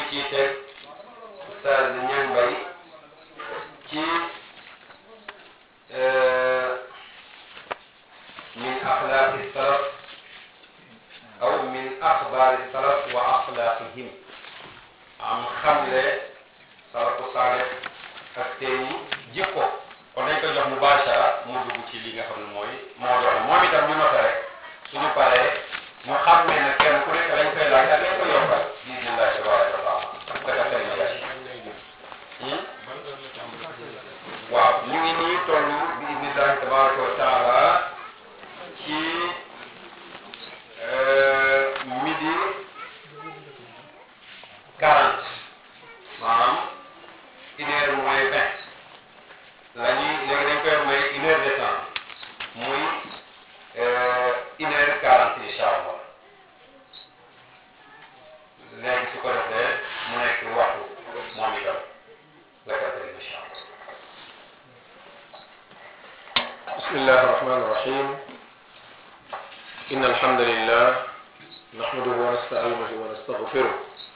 ciy teg Oustaz Niang Mbaye ci min axlaaqi salaf aw min axbaari salaf wa axlaaqihim am xamle salafu saalih ak seeni jikko kon dañ koy jox mubashara mu dugg ci li nga xam ne mooy moo doon moom itam ñu noté rek suñu paree mu xam ne nag kenn ku nekk lañ koy laaj ak lañ koy yokkal bismillahi tabaraka wa taala daka seen magaas waaw ñu ngi nii toll bismillahi tabaraka wa taala ci midi quarante maanaam une heure moins vingt la ñuy léegi dañ koy may une heure de temps muy une heure quarante incha allah léegi su ko defee mu nekk waxtu moom itam la ko defee incha allah. بسم الله الرحمن الرحيم إن الحمد لله نحمده ونستعينه ونستغفره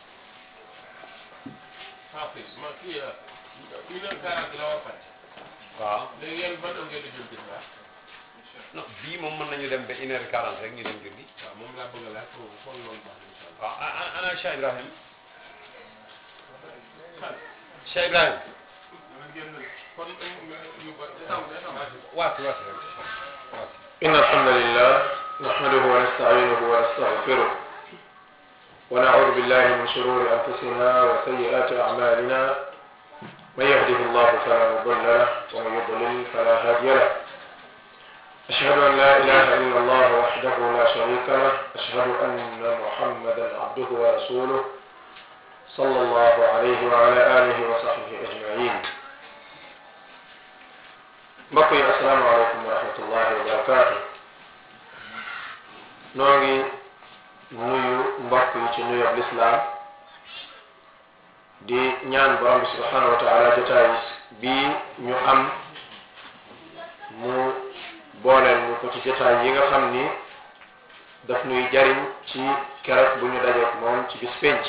xaafis ma kii une heure quarante la war a fàcc waaw léegi yéen ban heure ngeen di jël bisimilah non bii moom mën nañu dem ba une heure quarante rek ñu dem julli. waaw moom laa bëgg a laaj foofu foog loolu baax na incha waaw ana ana Cheikh Ibrahim allah. Cheikh Ibrahim kon yu ba waati waati rek waati. إن الحمد لله نحمده ونستعينه ونستغفره ونعوذ بالله من شرور أنفسنا وسيئات أعمالنا من يهده الله فلا مضل له ومن يضلل فلا هادي له أشهد أن لا إله إلا الله وحده لا شريك له أشهد أن محمدا عبده ورسوله صلى الله عليه وعلى آله وصحبه أجمعين mbokk yi asalaamaaleykum wa rahmatullahi wa barakaatu noo ngi nuyu mbokk yi ci nuyoob lislaam di ñaan borom bi subhanahu wa taala jotaay bii ñu am mu booleel ñu ko ci jotaay yi nga xam ni daf nuy jariñ ci keroog bu ñu dajeek moom ci bis penc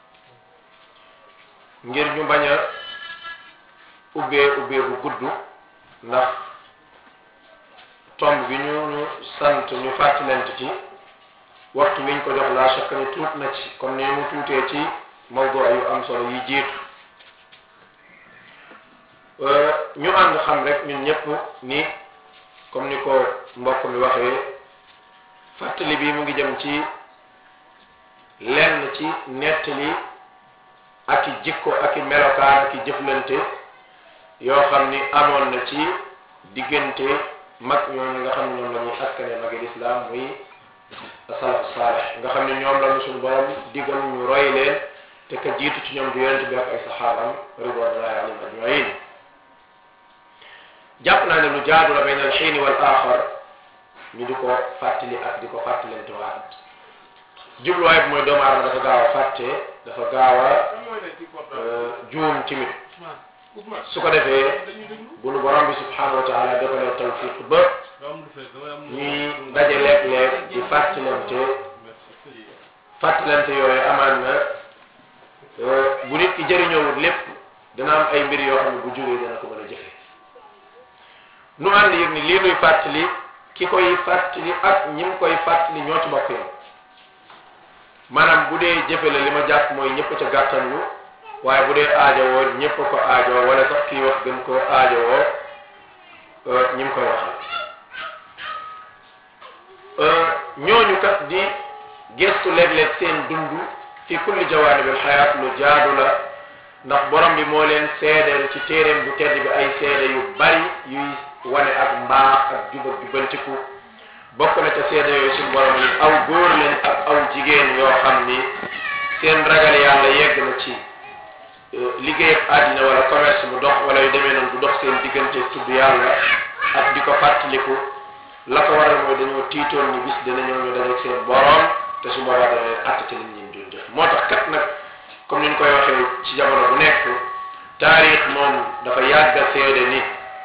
ngir ñu bañ a ubbee ubbee bu gudd ndax tomb bi ñu ñu sant ñu fàttalante ci waxtu wiñ ko jox laa shakka ni tuut na ci comme ni mu tuutee ci mawdu yu am solo yi jiitu ñu ànd xam rek ñun ñëpp ni comme ni ko mbokk mi waxee fàttali bi mu ngi jëm ci lenn ci nettali ak i jikko ak i melokaan ak i jëflante yoo xam ni amoon na ci diggante mag ñooñu nga xam ne ñoom la ñuy askane magi lislaam muy salafu saalih nga xam ne ñoom la ñu suñu borom digal ñu roy leen te ka jiitu ci ñoom du yonent bi ak ay saxaabam ridwanullahi alayhim ajmain jàpp naa ne lu jaadu la bayna al xiini wal axar ñu di ko fàttali ak di ko fàttalante waat jubluwaay bi mooy doomu aadama dafa gaaw a fàtte dafa gaaw a juum timit su ko defee bu nu borom bi subhanahu wa taala defalee tawfiq ba ñuy daje léeg-léeg di fàttalante fàttalante yooyu amaan na bu nit ki jëriñoowut lépp dana am ay mbir yoo xam ne bu jógee dana ko mën a jëfe nu ànd yëg ni lii nuy fàttali ki koy fàttali ak ñi mu koy fàttali ñoo ci bokk yoon maanaam bu dee jëfe la li ma jàpp mooy ñëpp ca gàttanlu waaye bu dee aajowoo ñëpp ko aajowoo wala sax kii wax gën koo aajowoo ñi mu koy waxal ñooñu kat di gestu léeg-léeg seen dund fi kulli jawaanibil xayaat lu jaadu la ndax borom bi moo leen seedeel ci téeréem bu tedd bi ay seede yu bari yuy wane ak mbaax ak jub ak jubbantiku bokk na ca seede yooyu suñu borom ni aw góor leen ak aw jigéen yoo xam ni seen ragal yàlla yegg na ci liggéey ak àddina wala commerce bu dox wala yu demee noonu bu dox seen diggante tudd yàlla ak di ko fàttaliku la ko waral mooy dañoo tiitoon ni bis dina ñëw ñu dajeeg seen borom te su boobaa dana leen àtt ci liñ leen doon def moo tax kat nag comme ni ñu koy waxee ci jamono bu nekk taarix moom dafa yàgg a seede ni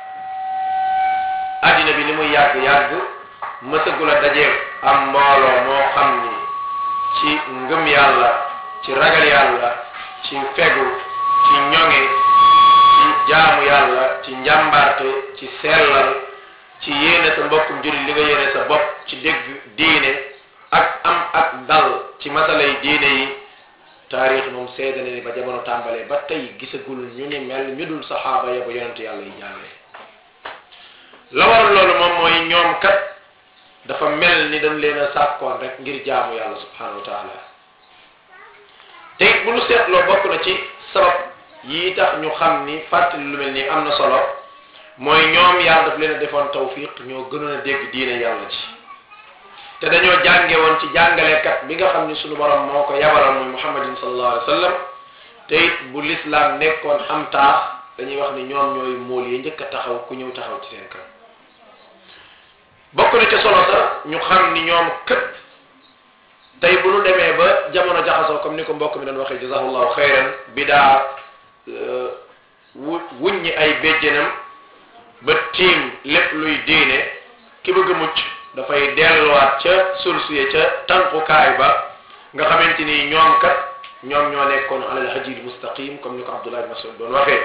àddina bi li muy yàgg yàgg mësagul a dajeeg am mbooloo moo xam ni ci ngëm yàlla ci ragal yàlla ci fegu ci ñoŋe ci jaamu yàlla ci njàmbarte ci sellal ci yéene sa mbokkum jullit li nga yéene sa bopp ci dégg diine ak am ak dal ci masalay diine yi taarix moom seede na ni ba jamono tàmbalee ba tey gisagul ñu ni mel ñu dul saxaaba ya ba yonent yàlla yi jàllee la waral loolu moom mooy ñoom kat dafa mel ni dañ leen a sàkkoon rek ngir jaamu yàlla subhanahu wa taala te it bu ñu seetloo bokk na ci sabab yi tax ñu xam ni fàttali lu mel ni am na solo mooy ñoom yàlla daf leen a defoon tawfiq ñoo gënoon a dégg diine yàlla ci te dañoo jànge woon ci jàngalekat bi nga xam ni sunu borom moo ko yabaloon muy muhammadin sallallahu alayhi wa sallam te it bu lislaam nekkoon am taax dañuy wax ni ñoom ñooy mool yi njëkk a taxaw ku ñëw taxaw ci seen kanam bokk na ca solo sax ñu xam ni ñoom kët tey bu ñu demee ba jamono jaxasoo comme ni ko mbokk mi doon waxee jazahullahu xayran bidaa wu wuññi ay béjjénam ba tiim lépp luy diine ki bëgg a mucc dafay delluwaat ca source ya ca tànkukaay ba nga xamante ni ñoom kat ñoom ñoo nekkoon alal hajil mustaqim comme ni ko Abdullah ibn Mas'ud doon waxee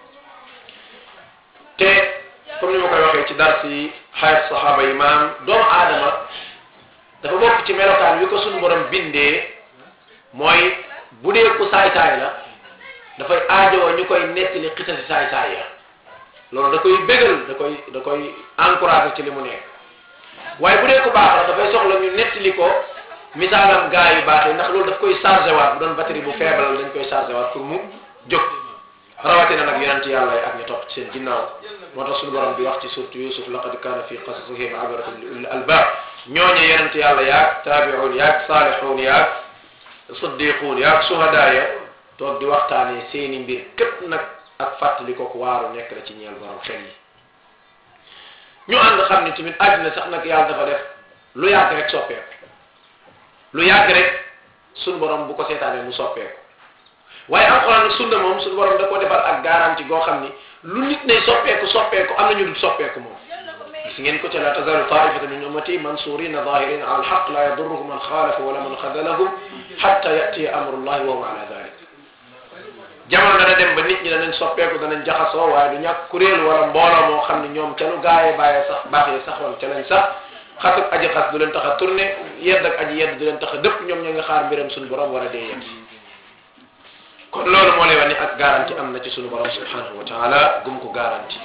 te comme ni ma koy waxee ci dars yi xayat saxaaba yi maam doomu aadama dafa bokk ci melokaan wi ko suñu borom bindee mooy bu dee ku saay-saay la dafay aajowoo ñu koy nettali xisasi saay-saay ya loolu da koy bégal da koy da koy encouragé ci li mu nekk waaye bu dee ku baax la dafay soxla ñu nettali ko misaalam gaa yu baax yi ndax loolu daf koy chargé waat bu doon batterie bu faible dañ koy chargé waat pour mu jóg rawatina nag yonent yàlla yi ak ñu topp ci seen ginnaaw moo tax suñu borom bi wax ci surtout Yusuf laqad kaana fi qasasihim ibratun li ulil albab ñooñu yonent yàlla yaag taabi'un yaag saalixuun yaag siddiquun yaag suhadaa ya toog di waxtaanee seeni mbir képp nag ak fàttali ko waaru nekk la ci ñeel borom xel yi ñu ànd xam ni tamit àddina sax nag yàlla dafa def lu yàgg rek soppeeku lu yàgg rek suñu borom bu ko seetaanee mu soppeeku waaye alxuraan nag sunna moom suñu borom da koo defal ak garanti goo xam ni lu nit ne soppeeku soppeeku am na ñu dul soppeeku moom gis ngeen ko ca la tazalu taifata min ummati mansurina zahirina ala alhaq la yadurruhum man xaalafa wala man xadalahum xatta yatiya amrullahi wa hum ala dalik jamono dana dem ba nit ñi danañ soppeeku danañ jaxasoo waaye du ñàkk kuréel wala mbooloo moo xam ne ñoom ca lu gaayee bàyyee sax baaxee sax wala ca lañ sax xas ak aji xas du leen tax a tourné yedd ak aji yedd du leen tax a dëpp ñoom ñoo nga xaar mbiram suñu borom war a dee yedd kon loolu moo lay wax ni ak garanti am na ci suñu borom subhanahu wa taala gum ko garanti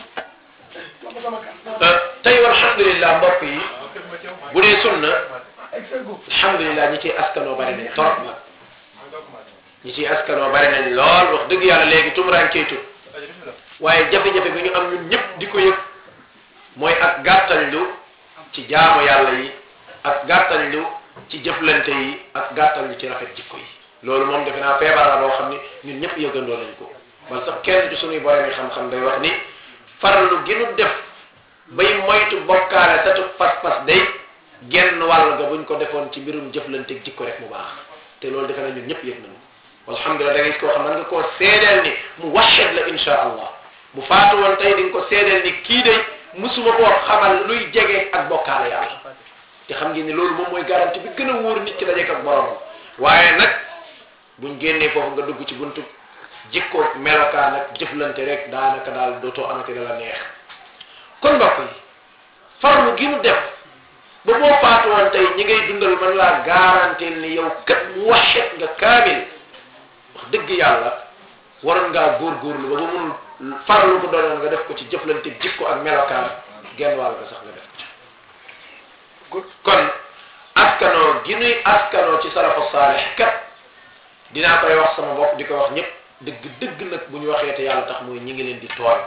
tey alhamdulillah mbokk yi bu dee sunna alhamdulillah ñi ciy askanoo bari nañ torop nag ñi ciy askanoo bari nañ lool wax dëgg yàlla léegi tumuraan cey tut waaye jafe-jafe bi ñu am ñun ñëpp di ko yëg mooy ak gàttañlu ci jaamu yàlla yi ak gàttañlu ci jëflante yi ak gàttañlu ci rafet jikko yi loolu moom defe naa feebar la boo xam ni ñun ñëpp yëgandoo nañ ko man sax kenn ci suñuy borom yi xam-xam day wax ni farlu gi nu def bay moytu bokkaale satu pas-pas day genn wàll ga buñ ko defoon ci mbirum jëflante jikko rek mu baax te loolu defe naa ñun ñëpp yëg nañu alhamdulilah da ngay gis koo xam ne nga koo seedeel ni mu waxet la insha allah bu faatu woon tey di nga ko seedeel ni kii day musuma koo xamal luy jege ak bokkaale yàlla te xam ngeen ni loolu moom mooy garanti bi gën a wóor nit ki dajeek ak borom waaye nag buñ génnee foofu nga dugg ci buntu jikko melokaan ak jëflante rek daanaka daal dootoo amati la la neex kon mbokk yi farlu gi nu def ba boo faatu woon tey ñi ngay dundal man laa garanteel ni yow kat mu waxet nga kaamil wax dëgg yàlla waroon ngaa góorgóorlu ba ba mun farlu bu doonoon nga def ko ci jëflante jikko ak melokaan genn wàll nga sax nga def ko ci kon askanoo gi nuy askanoo ci salafu saalih kat dinaa koy wax sama bopp di ko wax ñëpp dëgg dëgg nag bu ñu waxee te yàlla tax mooy ñi ngi leen di tooñ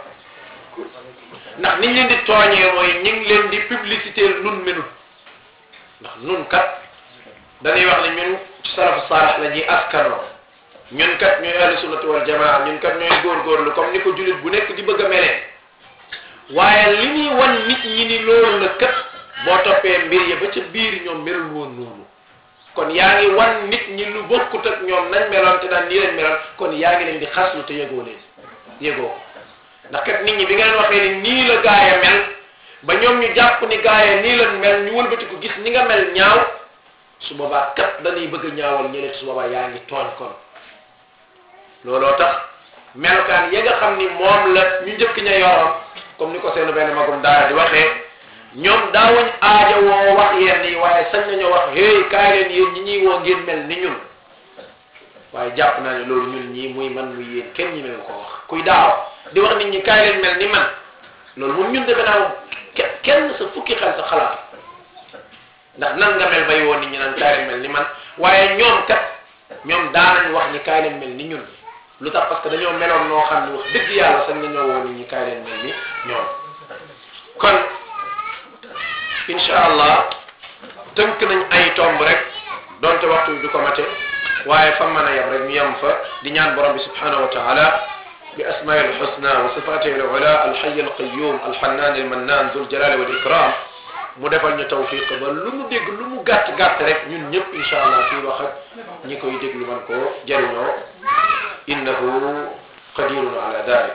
ndax niñ leen di tooñee mooy ñi ngi leen di publicité nun menut ndax nun kat dañuy wax ne ñun ci salafu saalih la ñuy askanoo ñun kat ñooy ahlu sunnati wal jamaa ñun kat ñooy góorgóorlu comme ni ko jullit bu nekk di bëgg a melee waaye li ñuy wan nit ñi ni loolu la kat boo toppee mbir ya ba ca biir ñoom melul woon noonu kon yaa ngi wan nit ñi lu bokkut ak ñoom nañ meloon te daan nii lañ meloon kon yaa ngi leen di xaslu te yëgoo leen yëgoo ko ndax kat nit ñi bi nga leen waxee ni nii la gaaya mel ba ñoom ñu jàpp ni gaaya nii lañ mel ñu wëlbati ko gis ni nga mel ñaaw su boobaa kat dañuy bëgg a ñaawal ñële su boobaa yaa ngi tooñ kon looloo tax melokaan ya nga xam ni moom la ñu njëkk ña yoroon comme ni ko seenu benn magum daara di waxee ñoom daawuñ aaja woo wax yenn yi waaye sañ nañoo wax hey kaay leen yéen ñi ñuy woo ngeen mel ni ñun waaye jàpp naa ne loolu ñun ñii muy man muy yéen kenn ñi mel ko wax kuy daaw di wax nit ñi kaay leen mel ni man loolu moom ñun defe naa ke- kenn sa fukki xel sa xalaat ndax nan nga mel bay woon nit ñi naan kaay leen mel ni man waaye ñoom kat ñoom daanañ wax ni kaay leen mel ni ñun lu tax parce que dañoo meloon noo xam ne wax dëgg yàlla sax nañoo woo nit ñi kaay leen mel ni ñoom kon incha allah tënk nañ ay tomb rek donte waxtu bi du ko mate waaye fa mën a yem rek ñu yem fa di ñaan borom bi subhanahu wa taala bi asmaai alxusna wa sifatihi alula alxay alqayum alxannan almannan dul jalali wal ikram mu defal ñu tawfiq ba lu mu dégg lu mu gàtt gàtt rek ñun ñëpp incha allah fii wax ak ñi koy déglu man koo jëriñoo innahu qadirun ala dalik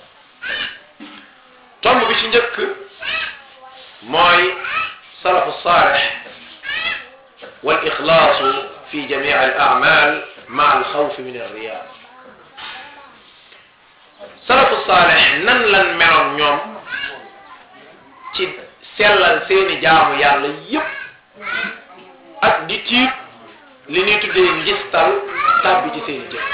tomb bi ci njëkk mooy salafu saalix wal ixlaasu fi jamii al amal ma al xawfi min alriya salafu saalix nan lan meloon ñoom ci sellal seeni jaamu yàlla yépp ak di tiit li ñuy tuddee njistal tàbbi ci seeni jëf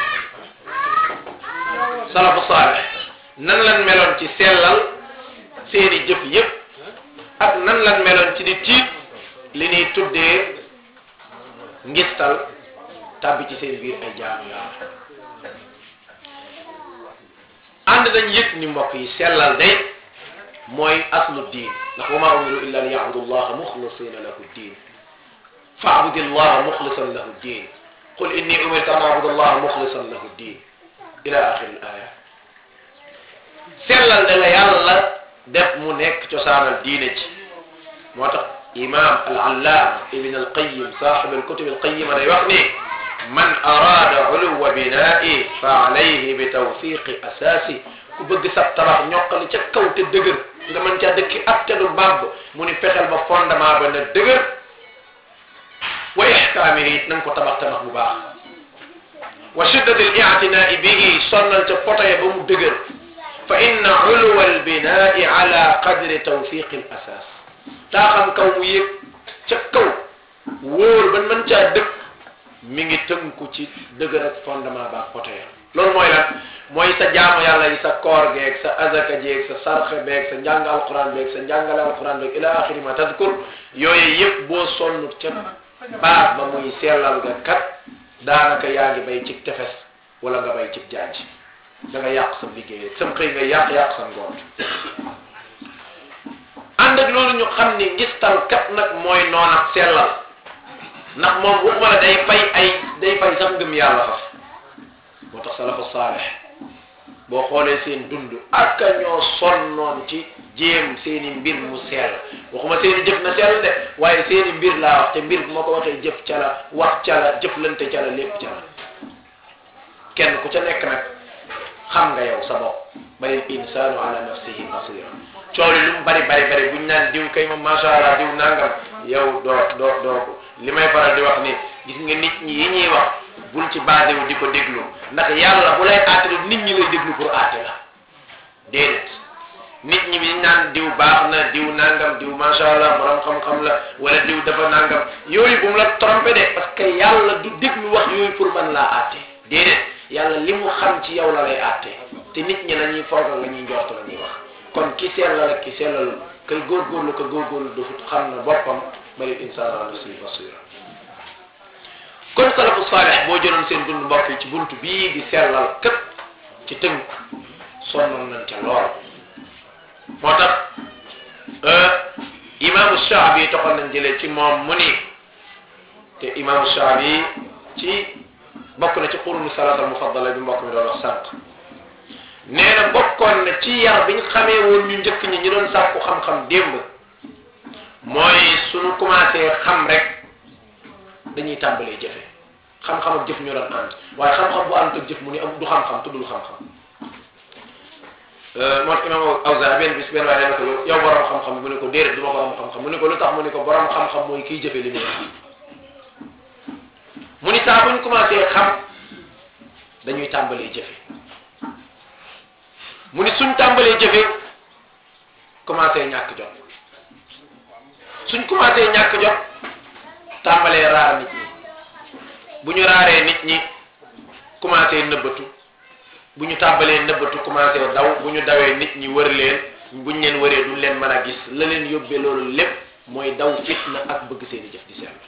salafu saalix nan lan meloon ci sellal seeni jëf yépp ak nan lan meloon ci di tiit li ñuy tuddee ngistal tàbbi ci seen biir ay jaamu yàlla ànd dañ yëg ni mbokk yi sellal day mooy aslu diin ndax wa maa umiru illa li yacbudu llaha muxlisina lahu diin faabudi llaha muxlisan lahu diin qul inni umirtu an abuda allaha muxlisan lahu diin ila axiri l aya sellal da la yàlla def mu nekk cosaanal diine ci moo tax imam al allaama ibn al qayim saaxib al kutub al qayima day wax ni man araada uluwa binaa'i fa alayhi bi tawfiqi asaasi ku bëgg sab tabax ñoqali ca kaw te dëgër nga mën caa dëkki ak te du bàbb mu ni fexeel ba fondement ba na dëgër wa ixkaamihi it na nga ko tabax tabax bu baax wa shiddati al i'tinaa'i bihi sonnal ca potoye ba mu dëgër fa inna uluwa al binaa'i ala qadri tawfiqi al asaas taa xam kaw mu yëg ca kaw wóor ban mën caa dëkk mi ngi tënku ci dëgër ak fondement ba potoye loolu mooy lan mooy sa jaamu yàlla yi sa koor geeg sa azaka jeeg sa sarxe beeg sa njàng alquran beeg sa njàngale alquran beeg ila axiri ma tadkur yooyu yëpp boo sonn ca baax ba muy sellal nga kat daanaka yaa ngi bay ci tefes wala nga bay ci jaaj da nga yàq sa liggéey sam xëy nga yàq yàq sa ngoon ànd ak loolu ñu xam ni ngistal kat nag mooy noon ak sellal ndax moom waxuma la day fay ay day fay sax ngëm yàlla faf moo tax salafu saalix boo xoolee seen dund ak ñoo sonnoon ci jéem seeni mbir mu sell waxuma seeni jëf na sell de waaye seeni mbir laa wax te mbir bu ma ko waxee jëf ca la wax ca la jëflante ca la lépp ca la kenn ku ca nekk nag xam nga yow sa bopp balil insaanu ala nafsihi basira cooli lu mu bari bari bari buñ naan diw kay moom macha allah diw nangam yow doo doo doo ko li may faral di wax ni gis nga nit ñi yi ñuy wax bul ci baadewu di ko déglu ndax yàlla bu lay àtte nit ñi lay déglu pour àtte la déedéet nit ñi bi naan diw baax na diw nangam diw macha allah borom xam-xam la wala diw dafa nangam yooyu bu mu la trompé de parce que yàlla du déglu wax yooyu pour man laa àtte déedéet yàlla li mu xam ci yow la lay àtte te nit ñi la ñuy foogal la ñuy njort la ñuy wax kon ki sellal ak ki sellal kay góorgóorlu ko góorgóorlu dafut xam na boppam bari insaan ala nafsihi basira kon salafu saalix boo jëloon seen dund mbokk yi ci buntu bii di sellal képp ci tënk sonnoon nañ ca lool moo tax imaamu Shaabi toxal nañ jëlee ci moom mu ni te imaamu Shaabi ci bokk na ci qurnu salaata mufaddala bi mbokk mi doon wax sànq nee na bokkoon na ci yar biñ xamee woon ñu njëkk ñi ñu doon sàkku xam-xam démb mooy suñu commencé xam rek dañuy tàmbalee jëfe xam-xam ak jëf ñu doon ànd waaye xam-xam bu ànd ak jëf mu ni am du xam-xam tuddul xam-xam moo tax imam Awzaa'i benn bis benn waaye dana ko yow borom xam-xam mu ne ko déedéet du ma borom xam-xam mu ne ko lu tax mu ne ko borom xam-xam mooy kiy jëfe li muy xam mu ni saa buñ commencé xam dañuy tàmbalee jëfe mu ni suñ tàmbalee jëfe commencé ñàkk jot suñ commencé ñàkk jot tàmbalee raar nit ñi bu ñu raaree nit ñi commencé nëbbatu bu ñu tàmbalee nëbbatu commencé daw bu ñu dawee nit ñi wër leen buñ leen wëree duñ leen mën a gis la leen yóbbee loolu lépp mooy daw fitna ak bëgg seeni jëf di sell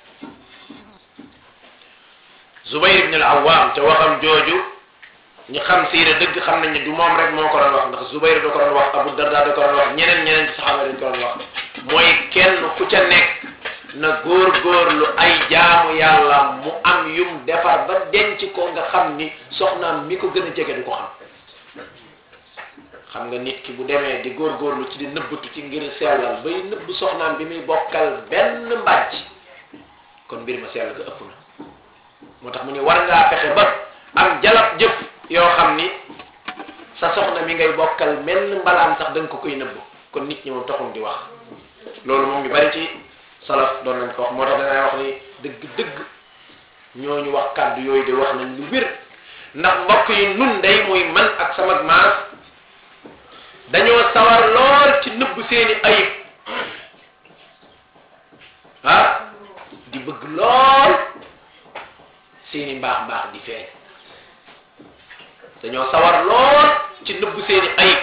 Zubayr ibn al-Awwam ca waxam jooju ñu xam siira dëgg xam nañ ne du moom rek moo ko doon wax ndax Zubayr da ko doon wax Abu Darda da ko doon wax ñeneen ñeneen ci saxaaba dañ ko doon wax mooy kenn ku ca nekk na góor-góorlu ay jaamu yàlla mu am yum defar ba denc ko nga xam ni soxnaam mi ko gën a jege du ko xam xam nga nit ki bu demee di góor-góorlu ci di nëbbatu ci ngir sellal bay nëbb soxnaam bi muy bokkal benn mbàjj kon mbir ma sell ga ëpp na moo tax mu ne war ngaa fexe ba am jalab jëf yoo xam ni sa soxna mi ngay bokkal menn mbalaan sax da nga ko koy nëbb kon nit ñi moom taxum di wax loolu moom ñu bari ci salaf doon nañ ko wax moo tax danay wax ni dëgg dëgg ñooñu wax kàddu yooyu de wax nañ lu wér ndax mbokk yi nun day muy man ak sama maas dañoo sawar lool ci nëbb seeni ayib ah di bëgg lool seeni mbaax mbaax di feeñ dañoo sawar lool ci nëbb seeni ayib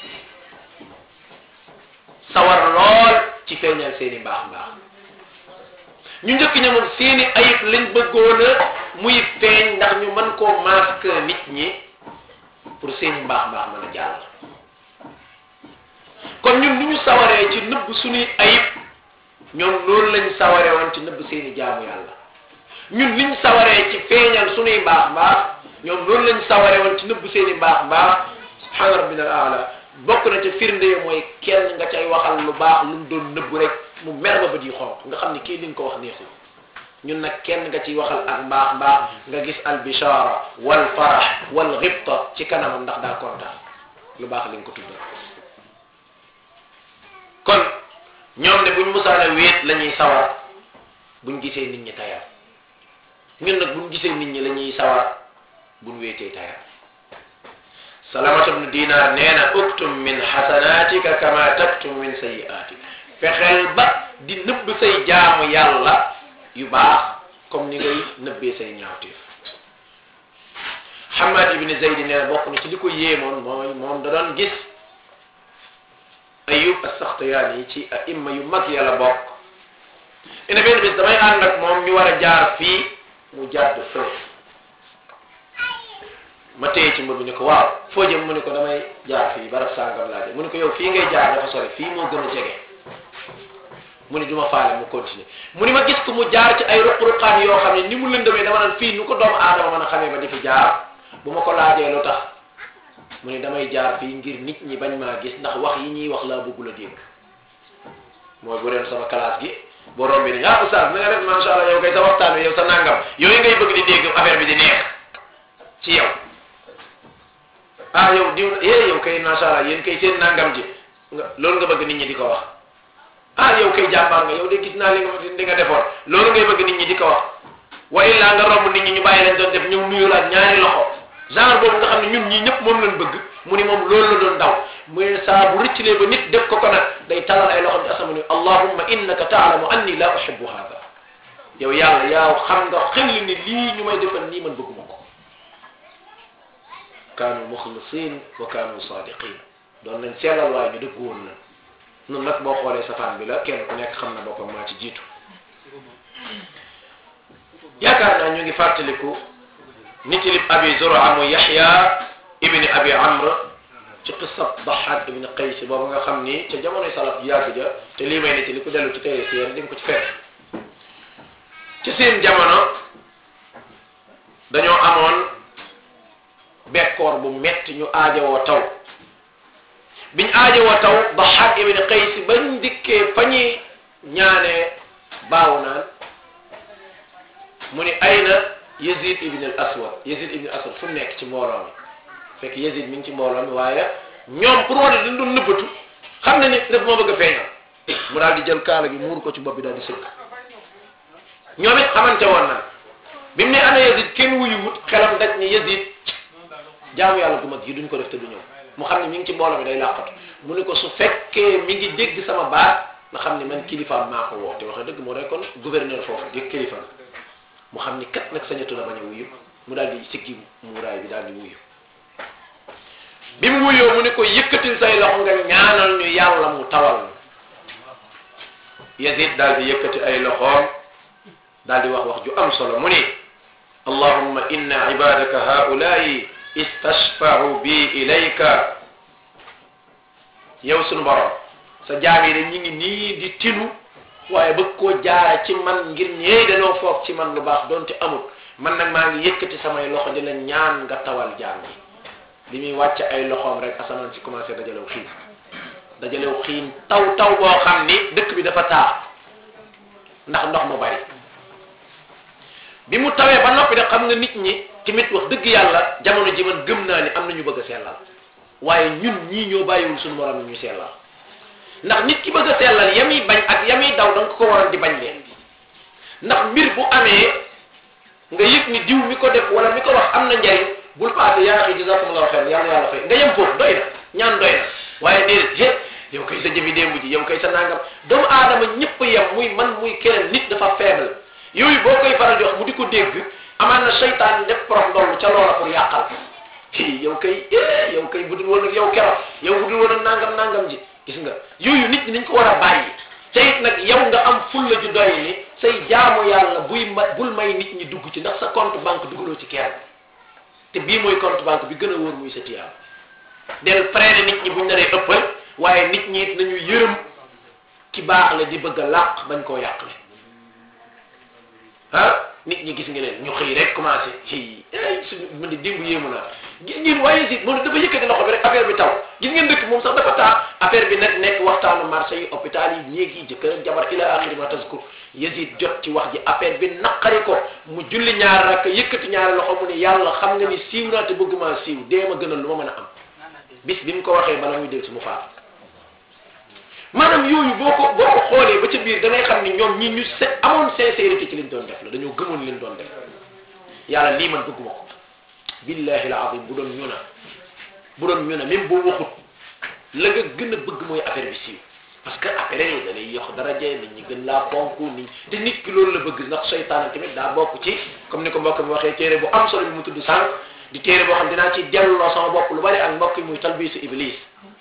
sawar lool ci feeñal seeni mbaax mbaax ñu njëkk ña moom seeni ayib lañ bëggoon a muy feeñ ndax ñu mën koo masque nit ñi pour seeni mbaax mbaax mën a jàll kon ñun ni ñu sawaree ci nëbb suñuy ayib ñoom loolu lañ sawaree woon ci nëbb seeni jaamu yàlla ñun liñ sawaree ci feeñal suñuy mbaax mbaax ñoom loolu lañ sawaree woon ci nëbb seeni mbaax mbaax subhaana rabbina al aala bokk na ca firnde yi mooy kenn nga cay waxal lu baax lu mu doon nëbb rek mu mer ba bët yi xonq nga xam ni kii li nga ko wax neexul ñun nag kenn nga ciy waxal ak mbaax mbaax nga gis al bishara wal farax wal xibta ci kanamam ndax daa kontaan lu baax li nga ko tuddal kon ñoom de buñ musaana wéet la ñuy sawar buñ gisee nit ñi tayal ñun nag buñ gisee nit ñi la ñuy sawar buñ wéetee tayal salamatu bnu dinar nee na uktum min xasanatika kama taktum min sayiatik fexeel ba di nëbb say jaamu yàlla yu baax comme ni ngay nëbbee say ñaawteef Hamad ibni Zaydi nee na bokk na ci li ko yéemoon mooy moom da doon gis Ayub as-Saxtiyaani yi ci aimma yu mag yàlla bokk ina benn bis damay ànd ak moom ñu war a jaar fii mu jàdd fële ma téye ci mbir mi ne ko waaw foo jëm mu ne ko damay jaar fii barab sàngam laa jëm mu ne ko yow fii ngay jaar dafa sore fii moo gën a jege mu ne du ma faale mu continuer mu ni ma gis ko mu jaar ci ay ruq-ruqaan yoo xam ne ni mu lëndamee dama naan fii nu ko doomu aadama mën a xamee ba di fi jaar bu ma ko laajee lu tax mu ne damay jaar fii ngir nit ñi bañ maa gis ndax wax yi ñuy wax laa bëggul a dégg mooy bu doon sama classe gi boo rombee ni ah oustaz na nga def macha allah yow kay sa waxtaan wi yow sa nangam yooyu ngay bëgg di dégg affaire bi di neex ci yow ah yow diw eh yow kay macha allah yéen kay seen nangam ji nga loolu nga bëgg nit ñi di ko wax ah yow kay jàmbaar nga yow de gis naa li nga li nga defoon loolu ngay bëgg nit ñi di ko wax wa illa nga romb nit ñi ñu bàyyi leen doon def ñëw nuyu la ak ñaari loxo genre boobu nga xam ne ñun ñii ñëpp moom lañ bëgg mu ni moom loolu la doon daw mu ne saa bu rëccalee ba nit def ko ko nag day talal ay loxo ci asama ni allahumma innaka taalamu anni la uhibbu hada yow yàlla yaaw xam nga xel ni lii ñu may defal nii man bëgguma ko kaanu muxlisin wa kaanu sadiqin doon nañ seelal waaye ñu dëgg woon na nun nag boo xoolee safaan bi la kenn ku nekk xam na boppam maa ci jiitu yaakaar naa ñu ngi fàttaliku nitilib abi zura mu yaxya ibni abi amr ci qissat daxaat ibni qays boobu nga xam ni ca jamonoy salaf yàgg ja te lii may nitili ku dellu ci téere siyar di nga ko ci fekk ci seen jamono dañoo amoon bekkoor bu metti ñu aajowoo taw biñ aajowoo taw daxaat ibni qays bañ dikkee fa ñuy ñaanee baaw naan mu ni ayna Yazid ibn al Aswad Yazid ibn al Aswad fu mu nekk ci mbooloo mi fekk Yazid mi ngi ci mbooloo mi waaye ñoom pour wane dañ doon nëbbatu xam na ni daf moo bëgg a feeñal mu daal di jël kaala gi muur ko ci bopp bi daal di sëgg ñoom it xamante woon na bi mu ne ana Yazid kenn wuyuwut xelam daj ni Yazid jaamu yàlla gu mag yi duñ ko def te du ñëw mu xam ne mi ngi ci mbooloo mi day làqatu mu ne ko su fekkee mi ngi dégg sama baat nga xam ne man kilifaam maa ko woo te wax dëgg moo day kon gouverneur foofu di kilifa mu xam ni kat nag sañatu na bañ a wuyu mu daal di siggi muuraay bi daal di wuyu bi mu wuyoo mu ne ko yëkkatil say loxo nga ñaanal ñu yàlla mu tawal Yazid daal di yëkkati ay loxoom daal di wax wax ju am solo mu ni allahumma inna ibadaka haulaai istashfa'u bi ilayka yow sunu borom sa jaam yi de ñi ngi nii di tinu waaye bëgg koo jaara ci man ngir ñee dañoo foog ci man lu baax donte amul man nag maa ngi yëkkati samay loxo di la ñaan nga tawal jaam yi bi muy wàcc ay loxoom rek asamaan si commencé dajalew xiin dajalew xiin taw taw boo xam ni dëkk bi dafa taa ndax ndox mu bari bi mu tawee ba noppi de xam nga nit ñi tamit wax dëgg yàlla jamono ji man gëm naa ni am na ñu bëgg a sellal waaye ñun ñii ñoo bàyyiwul suñu morom ñu sellal ndax nit ki bëgg a sellal yamuy bañ ak yamuy daw da nga ko waroon di bañ leen ndax mbir bu amee nga yëg ni diw mi ko def wala mi ko wax am na njariñ bul paase yaa xi jazakumullahu xeer yàlla yàlla fay nga yem foofu doy na ñaan doy na waaye déedéet he yow kay sa jëfi démb ji yow kay sa nangam doomu aadama ñëpp yem muy man muy keneen nit dafa faible yooyu boo koy faral di wax mu di ko dégg amaan na seytaan def prof ndoll ca loola pour yàqal yow kay yow kay budul woon ak yow keroog yow budul woon ak nangam nangam ji gis nga yooyu nit ñi nañ ko war a bàyyi te it nag yow nga am fulla ju doy ni say jaamu yàlla buy ma bul may nit ñi dugg ci ndax sa compte banque dugaloo ci kenn te bii mooy compte banque bi gën a wóor muy sa tiyaam del freiné nit ñi buñ naree ëppal waaye nit ñi it nañu yërëm ki baax la di bëgg a làq bañ koo yàqle ah nit ñi gis nga leen ñu xëy rek commencé xëy ay suñu man di démb yéemu naa gis ngeen waaye si moom dafa yëkkati loxo bi rek affaire bi taw gis ngeen dëkk moom sax dafa taa affaire bi nag nekk waxtaanu marché yi hôpital yi néeg yi jëkkër ak jabar ila axiri ma taskur Yazid jot ci wax ji affaire bi naqari ko mu julli ñaar rakk yëkkati ñaari loxo mu ne yàlla xam nga ni siiw naa te bëgg maa siiw dee ma gënal lu ma mën a am bis bi mu ko waxee bala muy del si mu faat maanaam yooyu boo ko boo ko xoolee ba ca biir da ngay xam ni ñoom ñi ñu se amoon sincérité ci liñ doon def la dañoo gëmoon liñ doon def yàlla lii man bëgguma ko billahi al azim bu doon ñu na bu doon ñu na même boo waxut la nga gën a bëgg mooy affaire bi siiw parce que affaire yi da lay yokk daraje nit ñi gën laa fonk nit te nit ki loolu la bëgg ndax seytaane tamit daa bokk ci comme ni ko mbokk mi waxee téere bu am solo bi mu tudd sànq di téere boo xam dinaa ci delloo sama bopp lu bari ak mbokk yi muy talbisu iblis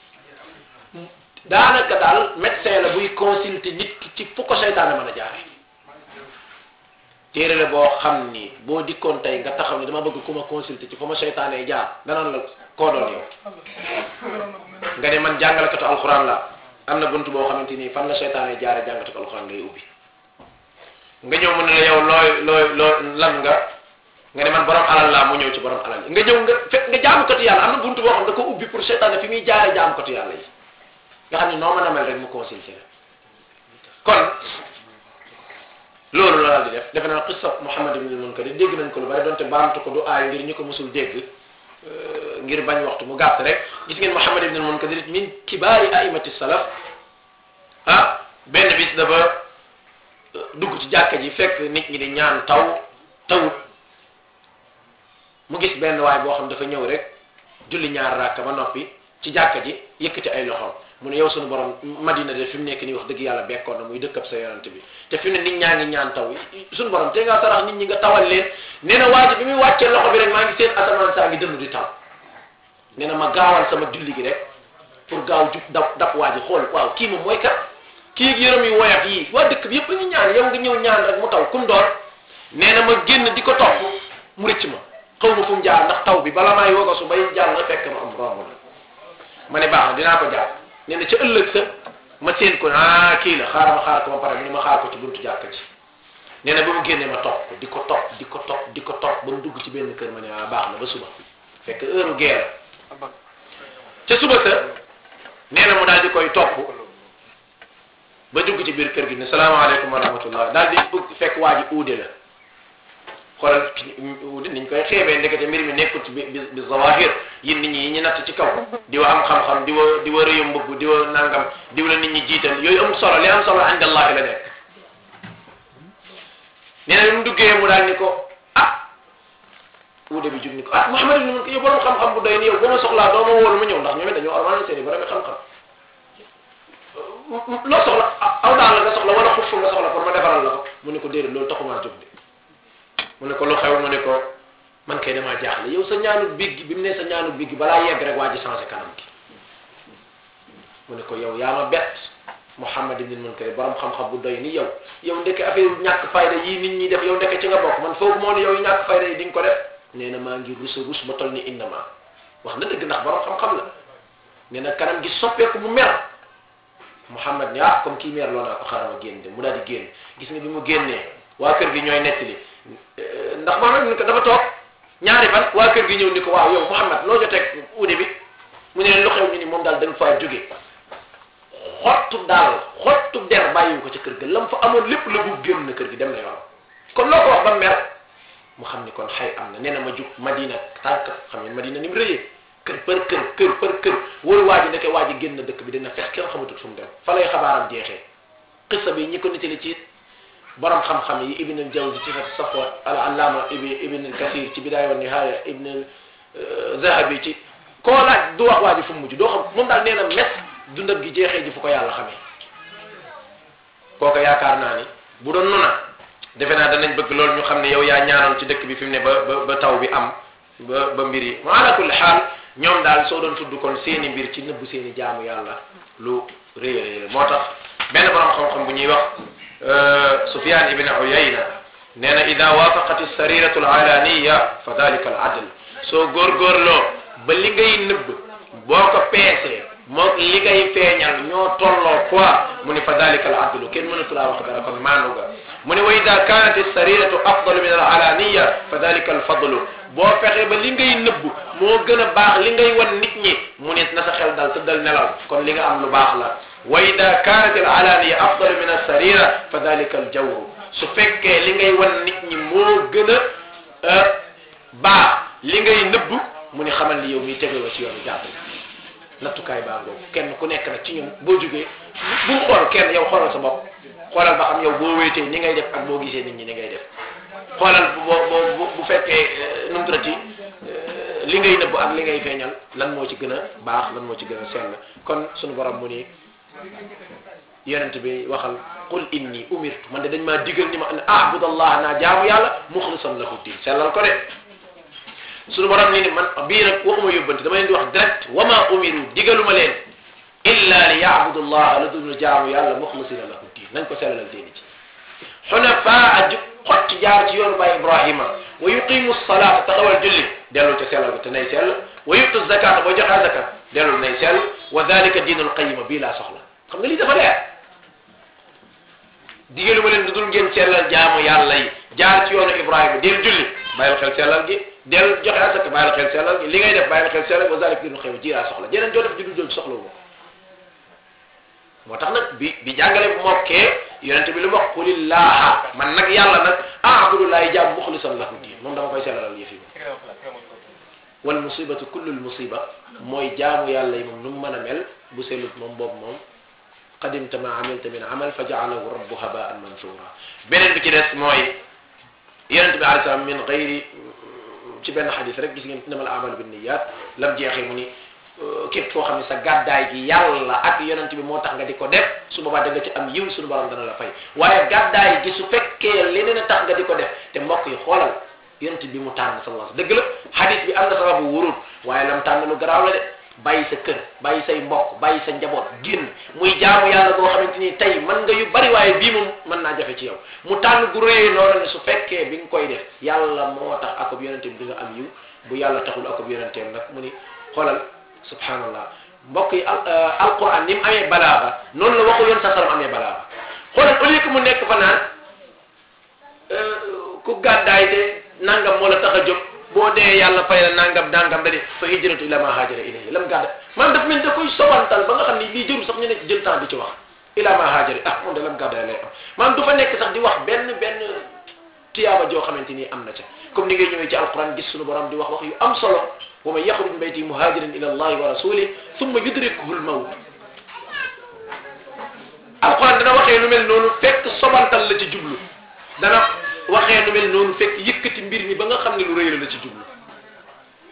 daanaka daal médecin la buy consulter nit ki ci fu ko seytaane mën a jaare téere la boo xam ni boo dikkoon tey nga taxaw ni dama bëgg ku ma consulter ci fu ma seytaane jaar danaan la koo doon yow nga ne man jàngalekatu alxuraan la am na bunt boo xamante ni fan la seytaane jaare jàngatu alxuraan ngay ubbi nga ñëw mu ne la yow looy looy loo lan nga nga ne man borom alal laa mu ñëw ci borom alal nga ñëw nga fekk nga jaamukatu yàlla am na bunt boo xam da ko ubbi pour seytaane fi muy jaare jaamukatu yàlla yi nga xam ne noo mën a mel rek mu consulté la kon loolu la daal di def defe naa qissa Muhammad ibn al-Munkadir dégg nañ ko lu bari donte baamtu ko du aay ngir ñu ko musul dégg ngir bañ waxtu mu gàtt rek gis ngeen Muhammad ibn al-Munkadir min kibaari aimati salaf ah benn bis dafa dugg ci jàkka ji fekk nit ñi di ñaan taw tawut mu gis benn waay boo xam dafa ñëw rek julli ñaar rakka ba noppi ci jàkka ji yëkkati ay loxoom mu ne yow sunu borom madina de fi mu nekk nii wax dëgg yàlla bekkoon na muy dëkkab sa yonent bi te fi mu ne nit ñaa ngi ñaan taw sunu borom te ngaa sarax nit ñi nga tawal leen nee na waa ji bi muy wàccee loxo bi rek maa ngi seen asamaan saa ngi dënnu di taw nee na ma gaawal sama julli gi rek pour gaaw jub dab dab waa ji xool waaw kii moom mooy kat kii ak yërëm yi woyat yi waa dëkk bi yëpp a ngi ñaan yow nga ñëw ñaan rek mu taw kum doon nee na ma génn di ko topp mu rëcc ma xaw ma fu mu jaar ndax taw bi bala maay woga su bay jàll nga fekk ma am romb na ma ne baax na dinaa ko jaar nee na ca ëllëg sa ma seen ko ah kii la xaaral ma xaar ko ma pare mu ne ma xaar ko ci buntu jàkka ji nee na ba mu génnee ma topp ko di ko topp di ko topp di ko topp ba mu dugg ci benn kër ma ne ah baax na ba suba fekk heure guerre ca suba sa nee na mu daal di koy topp ba dugg ci biir kër gi ne salaamaaleykum wa rahmatullah daal di bëgg fekk waa ji uude la xoolal uude niñ koy xeebee ndekete mbir mi nekkul ci bi bi zawahir yin nit ñi yi ñu natt ci kaw di wa am xam-xam di wa di wa rëyu mbubb di wa nangam di la nit ñi jiital yooyu amul solo li am solo inda allahi la nekk nee na bi mu duggee mu daal ni ko ah uude bi jug ni ko ah Muhammad ibn Munkadir yow borom xam-xam bu doy ni yow boo ma soxlaa doo ma wóolu ma ñëw ndax ñoom it dañoo armal seen i borom xam-xam loo soxla aw daal la nga soxla wala xuf nga soxla pour ma defaral la ko mu ne ko déedéet loolu taxumaa jóg de mu ne ko lu xew mu ne ko man kay damaa jaaxle yow sa ñaanu big gi bi mu ne sa ñaanu big gi balaa yegg rek waa ji changé kanam gi mu ne ko yow yaa ma bett Muhammad ibn Munkadir borom xam-xam bu doy ni yow yow ndeke affaire ñàkk fayda yii nit ñi def yow ndeke ci nga bokk man foog moo ne yow ñàkk fayda yi di nga ko def nee na maa ngi rus a rus ba toll ni innama wax na dëgg ndax borom xam-xam la nee na kanam gi soppeeku mu mer Muhammad ni ah comme kii meer loo naa ko xaaral ma génn de mu daal di génn gis nga bi mu génnee waa kër gi ñooy nettali ndax Muhammad ni ko dafa toog ñaari fan waa kër gi ñëw ni ko waaw yow Muhammad loo joteeg uude bi mu ne leen lu xew ñu ni moom daal dañ faa jóge xottu daal xottu der bàyyiwu ko ca kër ga lam fa amoon lépp la bu génn na kër gi dem na yoon kon loo ko wax ba mer mu xam ni kon xay am na nee na ma jug Madina tànk xam ngeen Madina ni mu rëyee kër për kër kër për kër wóoru waa ji ndeke waa ji génn dëkk bi dina fex kenn xamatul fu mu dem fa lay xabaaram jeexee xissa bi ñi ko nitali ci borom xam-xam yi ibn al jawzi ci safwa al allama ibn ibn al kasir ci bidaaya wa nihaaya ibn al zahabi ci koo laaj du wax waa ji fu mu mujj doo xam moom daal nee na mes dundam gi jeexee ji fu ko yàlla xamee kooka yaakaar naa ni bu doon nuna defe naa danañ bëgg loolu ñu xam ne yow yaa ñaanoon ci dëkk bi fi mu ne ba ba ba taw bi am ba ba mbir yi ma ala kulli xaal ñoom daal soo doon tudd kon seeni mbir ci nëbbu seeni jaamu yàlla lu rëy a rëy moo tax benn borom xam-xam bu ñuy wax Sufyan ibn Uyayna nee na ida waafaqat sariratu alaalaniya fa dalika al adl soo góorgóorloo ba li ngay nëbb boo ko peesee moo li ngay feeñal ñoo tolloo quoi mu ni fa dalika al adlu kenn mënatu laa wax dara kon maanu ga mu ne wa ida kanat sariratu afdalu min al alaniya fa dalika al fadlu boo fexe ba li ngay nëbb moo gën a baax li ngay wan nit ñi mu ne na sa xel dal tëddal nelaw kon li nga am lu baax la wa ida kanat al alaniya afdalu min al sarira fa dalika al jawru su fekkee li ngay wan nit ñi moo gën a baax li ngay nëbb mu ni xamal ni yow miy tegloo ci yoonu jàpp nattukaay baa ngoogu kenn ku nekk nag ci ñun boo jógee bu xool kenn yow xoolal sa bopp xoolal ba xam yow boo wéetee ni ngay def ak boo gisee nit ñi ni ngay def xoolal bu boo bu fekkee nu mu tuddati li ngay nëbb ak li ngay feeñal lan moo ci gën a baax lan moo ci gën a sell kon sunu borom mu ni yonent bi waxal qul inni umirtu man de dañ maa digal ni ma an abudallah naa jaamu yàlla muxlisan lahu din sellal ko de suñu borom ni ni man bii nag waxuma yóbbante dama leen di wax direct wa ma umiru digaluma leen illa li yaabudu llah la dul jaamu yàlla muxlisina lahu din nañ ko sellalal diini ci xunafaa ju xotti jaar ci yoonu baay ibrahima wa yuqimu salaata taxawal julli dellul ca sellal ko te nay sell wa yutu zakata boo joxee zakat dellul nay sell wa dalika diinul qayima bii laa soxla xam nga lii dafa leer digaluma leen dudul ngeen sellal jaamu yàlla yi jaar ci yoonu ibrahima del julli bàyyil xel sellal gi del joxe asaka bàyyil xel sellal gi li ngay def bàyyil xel sellal wa zalik diinul qayima ji laa soxla jeneen joo def ji dul jël soxla wu moo tax nag bi bi jàngale bu mokkee yonente bi lu wax qulillaha man nag yàlla nag aabudu laay jaam muxlisan lahu diin moom dama koy sellalal yëf yi wal musibatu kullul musiba mooy jaamu yàlla yi moom nu mu mën a mel bu sellut moom boobu moom qadimta ma amilta min amal fa jaalahu rabbu habaan mansura beneen bi ci des mooy yonente bi alei salaam min gayri ci benn xadis rek gis ngeen innamal amalu binniyat lam jeexee mu ni képp foo xam ne sa gàddaay gi yàlla ak yonent bi moo tax nga di ko def su boobaa da nga ci am yiw suñu borom dana la fay waaye gàddaay gi su fekkee leneen a tax nga di ko def te mbokk yi xoolal yonent bi mu tànn sallallahu dëgg la hadith bi am na sababu wurut waaye lam tànn lu garaaw la de bàyyi sa kër bàyyi say mbokk bàyyi sa njaboot génn muy jaamu yàlla boo xamante ni tey mën nga yu bari waaye bii moom mën naa jafe ci yow mu tànn gu réy noonu ne su fekkee bi nga koy def yàlla moo tax akub yonente bi di nga am yiw bu yàlla taxul akub yonenteem nag mu ni xoolal subhanallah mbokk yi alquran ni mu amee balaaga noonu la waxu yoon sa salam amee balaaga xoolal au lieu que mu nekk fa naan ku gàddaay de nangam moo la tax a jóg boo dee yàlla fay la nangam nangam da di fa hijratu ila ma haajara ilayhi lam gàdda maanaam daf mel da koy sobantal ba nga xam ni lii jëru sax ñu ne jël temps di ci wax ila ma haajara ah moom de lam gàddaay lay am maanaam du fa nekk sax di wax benn benn tiyaaba joo xamante ni am na ca comme ni ngay ñëwee ci alquran gis suñu borom di wax wax yu am solo wa man yaxruj min bayti muhajiran ila allahi wa rasulih thumma yudrikuhu lmawt alquran dana waxee lu mel noonu fekk sobantal la ci jublu dana waxee lu mel noonu fekk yëkkati mbir mi ba nga xam ne lu rëy la la ci jublu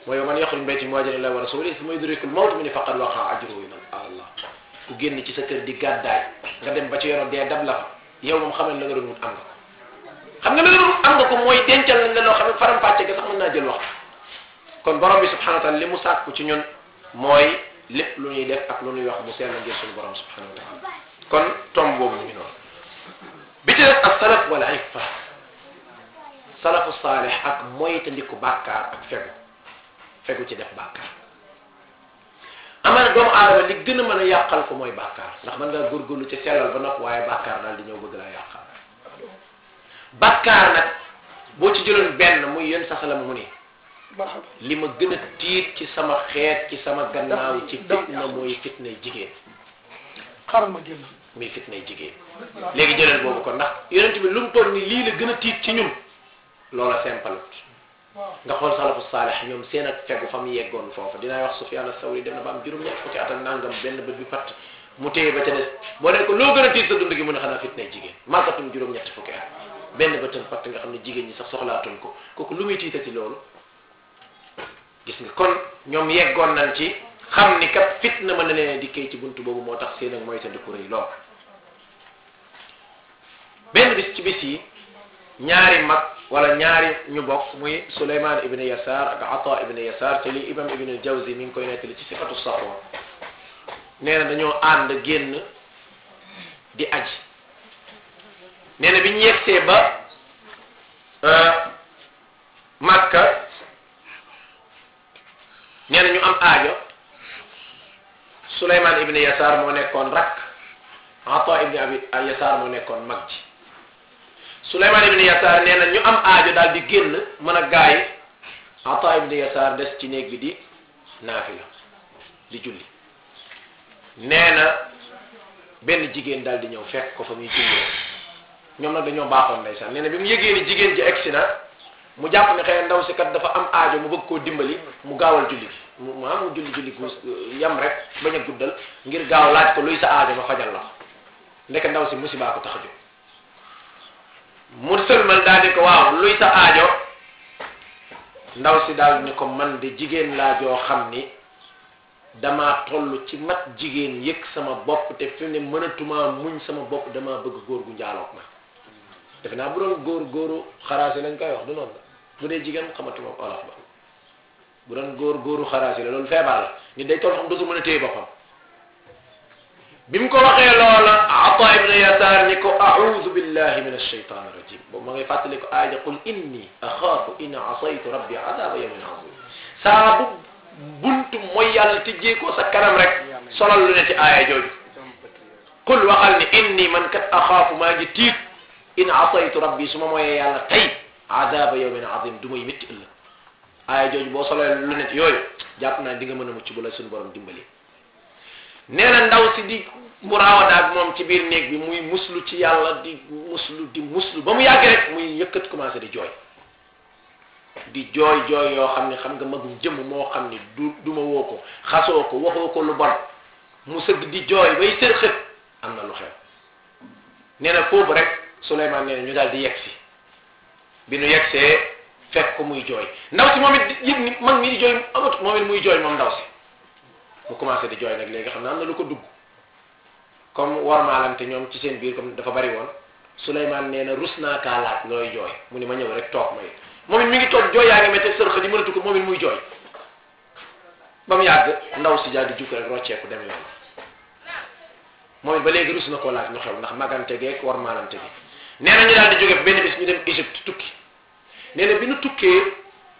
mooy man yaxruj min baytihi muhaajiran ilallaahi wa rasuulihi summa yudrikul mawt mu ne faqad waqaa ajruhu ala Allah ku génn ci sa kër di gàddaay nga dem ba ci yoon dee dab la fa yow moom xamal la nga doon wut am nga ko xam nga la nga doon wut am nga ko mooy dencal nañ la loo xam ne faram fàcce ga sax mën naa jël waxtu kon borom bi subhanahu wa taala li mu sàkku ci ñun mooy lépp lu ñuy def ak lu ñuy wax mu sell ngir suñu borom subhanahu wa taala kon tomb boobu mu ngi noonu bi ci def ak salaf wala iffa salafu saalih ak moytandiku bàkkaar ak fegu fegu ci def bàkkaar amaana doomu aadama li gën a mën a yàqal ko mooy bàkkaar ndax mën ngaa góorgóorlu ci sellal ba nopp waaye bàkkaar daal di ñëw bëgg laa yàqal bàkkaar nag boo ci jëloon benn muy yén saxalam mu ni li ma gën a tiit ci sama xeet ci sama gannaaw ci fitna mooy fitnay jigéen xaaral ma génn muy fitnay jigéen léegi jëlal boobu kon ndax yonent bi lu mu toll ni lii la gën a tiit ci ñun loola simpalut nga xool salafu saalih ñoom seen ak fegu fa mu yeggoon foofu dinaa wax Sufyaan as-Sawri dem na ba am juróom-ñett fukki at ak nangam benn bët bi fatt mu téye ba ca des boo leen ko loo gën a tiit sa dund gi mu ne xanaa fitnay jigéen màggatum juróom-ñett fukki at benn bëtam fatt nga xam ne jigéen ñi sax soxlaatuñ ko kooku lu muy tiitati loolu gis nga kon ñoom yeggoon nañ ci xam ni kat fitna mën na leen dikkee ci buntu boobu moo tax seen ak mooy sa dëkku rëy lool benn bis ci bis yi ñaari mag wala ñaari ñu bokk muy Suleymaan ibn Yasaar ak Ata ibn Yasaar te li imam ibn Jawzi mi ngi koy nettali ci sifatu safwa nee na dañoo ànd génn di aji nee na bi ñu yegsee ba Makka nee na ñu am aajo Suleymaan ibn Yasaar moo nekkoon rakk Ata ibn Abi Yasaar moo nekkoon mag ji Suleymaan ibn Yasaar nee na ñu am aajo daal di génn mën a gaay Ata ibn Yasaar des ci néeg bi di naafila di julli nee na benn jigéen daal di ñëw fekk ko fa muy julli ñoom nag dañoo baaxoon ndeysaan nee na bi mu yëgee ni jigéen ji egsi na mu jàpp ne xëy ndaw si kat dafa am aajo mu bëgg koo dimbali mu gaawal julli gi mu mu mu julli julli gu yam rek bañ a guddal ngir gaaw laaj ko luy sa aajo ma fajal la ko ndek ndaw si musibaa ko tax a jóg mu sëlmal daal di ko waaw luy sa aajo ndaw si daal ni ko man de jigéen laa joo xam ni damaa toll ci mat jigéen yëg sama bopp te fi ne mënatumaa muñ sama bopp damaa bëgg góor gu njaaloog ma defe naa bu doon góor góoru xaraasi lañ koy wax du noonu la bu dee jigéen xamatuma olof ba bu doon góor góoru xaraasi la loolu feebar la nit day toll xam dootul mën a téye boppam bi mu ko waxee loola ata ibn yasaar ni ko audu billahi min alshaytan irrajim boobu ma ngay fàttali ko aaja qul inni axaafu in asaytu rabbi adaba yawmin azim saa bu buntu mooy yàlla tijjee ko sa kanam rek solal lu ne ci aaya jooju qul waxal ni inni man kat axaafu maa ngi tiit in asaytu rabbi su ma mooyee yàlla tey adaba yawmin azim du may métti ëllëg aaya jooju boo solal lu ne ci yooyu jàpp naa di nga mën a mucc bu la suñu borom dimbali nee na ndaw si di muraawada ak moom ci biir néeg bi muy muslu ci yàlla di muslu di muslu ba mu yàgg rek muy yëkkat commencé di jooy di jooy jooy yoo xam ne xam nga magum jëmm moo xam ni du du ma woo ko xasoo ko waxoo ko lu bon mu sëgg di jooy bay sër xët am na lu xew nee na foofu rek Souleymane nee na ñu daal di yegg si bi nu yeggsee fekk ko muy jooy ndaw si moom it yëg ni mag mi di jooy amut moom it muy jooy moom ndaw si mu commencé di jooy nag léegi xam naa am na lu ko dugg comme warmaalante ñoom ci seen biir comme dafa bari woon Souleymane nee na rus naa kaa laaj looy jooy mu ni ma ñëw rek toog may moom it mi ngi toog jooy yaa ngi métti sërxa di mënatu ko moom it muy jooy ba mu yàgg ndaw si daal di jukk rek rocceeku dem yoon moom it ba léegi rus na koo laaj lu xew ndax magante geeg warmaalante gi nee na ñu daal di jóge benn bis ñu dem Égypte tukki nee na bi nu tukkee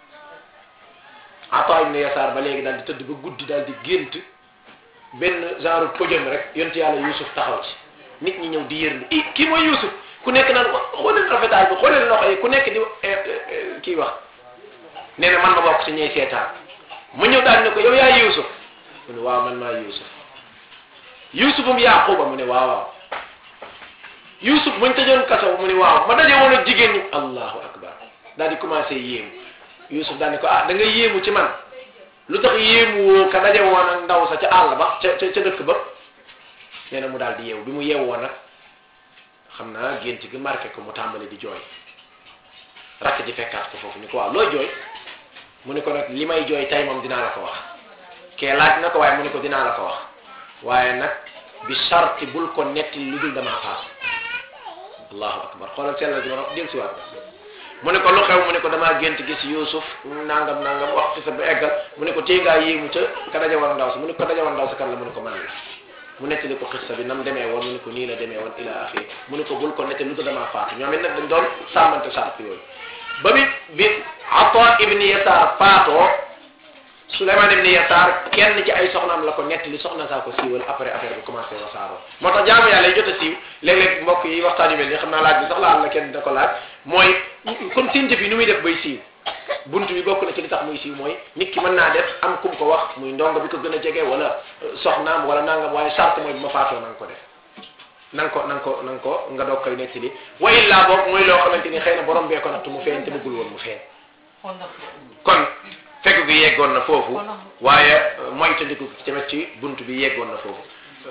Ata ibn Yasaar ba léegi daal di tëdd ba guddi daal di gént benn genre podium rek yonti yàlla Yuusuf taxaw ci nit ñi ñëw di yërlu i kii mooy Yuusuf ku nekk naan ko xooleen rafetaay bi xooleen loxo yi ku nekk di kii wax nee na man ma bokk ci ñey seetaan mu ñëw daal ne ko yow yaa Yuusuf mu ne waaw man maa Yuusuf Yuusufum Yaquba mu ne waaw waaw Yuusuf muñ tëjoon kaso mu ne waaw ma daje woon ak jigéen ñi allahu akbar daal di commencé yéemu Yuusuf daal ne ko ah da nga yéemu ci man lu tax yéemu woo ka daje woon ak ndaw sa ca àll ba ca ca ca dëkk ba nee na mu daal di yeewu bi mu yeewoo nag xam naa gént gi marqué ko mu tàmbali di jooy rakk ji fekkaat ko foofu ni ko waaw looy jooy mu ne ko nag li may jooy tey moom dinaa la ko wax kee laaj na ko waaye mu ne ko dinaa la ko wax waaye nag bi sarti bul ko netti lu dul damaa faatu allahu akbar xoolal sellal gi ma wax del siwaat mu ne ko lu xew mu ne ko damaa gént gis Yuusuf nangam nangam wax ci sa ba eggal mu ne ko téye ngaa yéemu ca ka daja war ndaw si mu ne ko ka daja war ndaw si kan la mu ne ko man la mu nettali ko xissa bi nam demee woon mu ne ko nii la demee woon ila axiri mu ne ko bul ko nette lu ko damaa faatu ñoom it nag dañ doon sàmmante sart yooyu ba bi bi Ata ibni Yasaar faatoo Suleymaan ibni Yasaar kenn ci ay soxnaam la ko nettali soxna saa ko siiwal après affaire bi commencé wasaaroo moo tax jaamu yàlla yi jot a siiw léeg-léeg mbokk yi waxtaan yu mel nii xam naa laaj bi sax laal la kenn da ko laaj mooy kon seen jëf yi nu muy def bay siiw bunt bi bokk na ci li tax muy siiw mooy nit ki mën naa def am kum ko wax muy ndongo bi ko gën a jege wala soxnaam wala nangam waaye charte mooy bu ma faatoo na nga ko def na nga ko na nga ko na nga ko nga doog koy nettali wa illaa boog muy loo xamante ni xëy na borom bee ko nattu mu feeñ te bëggul woon mu feeñ kon fekk gi yeggoon na foofu waaye mooy tandiku tamit ci bunt bi yeggoon na foofu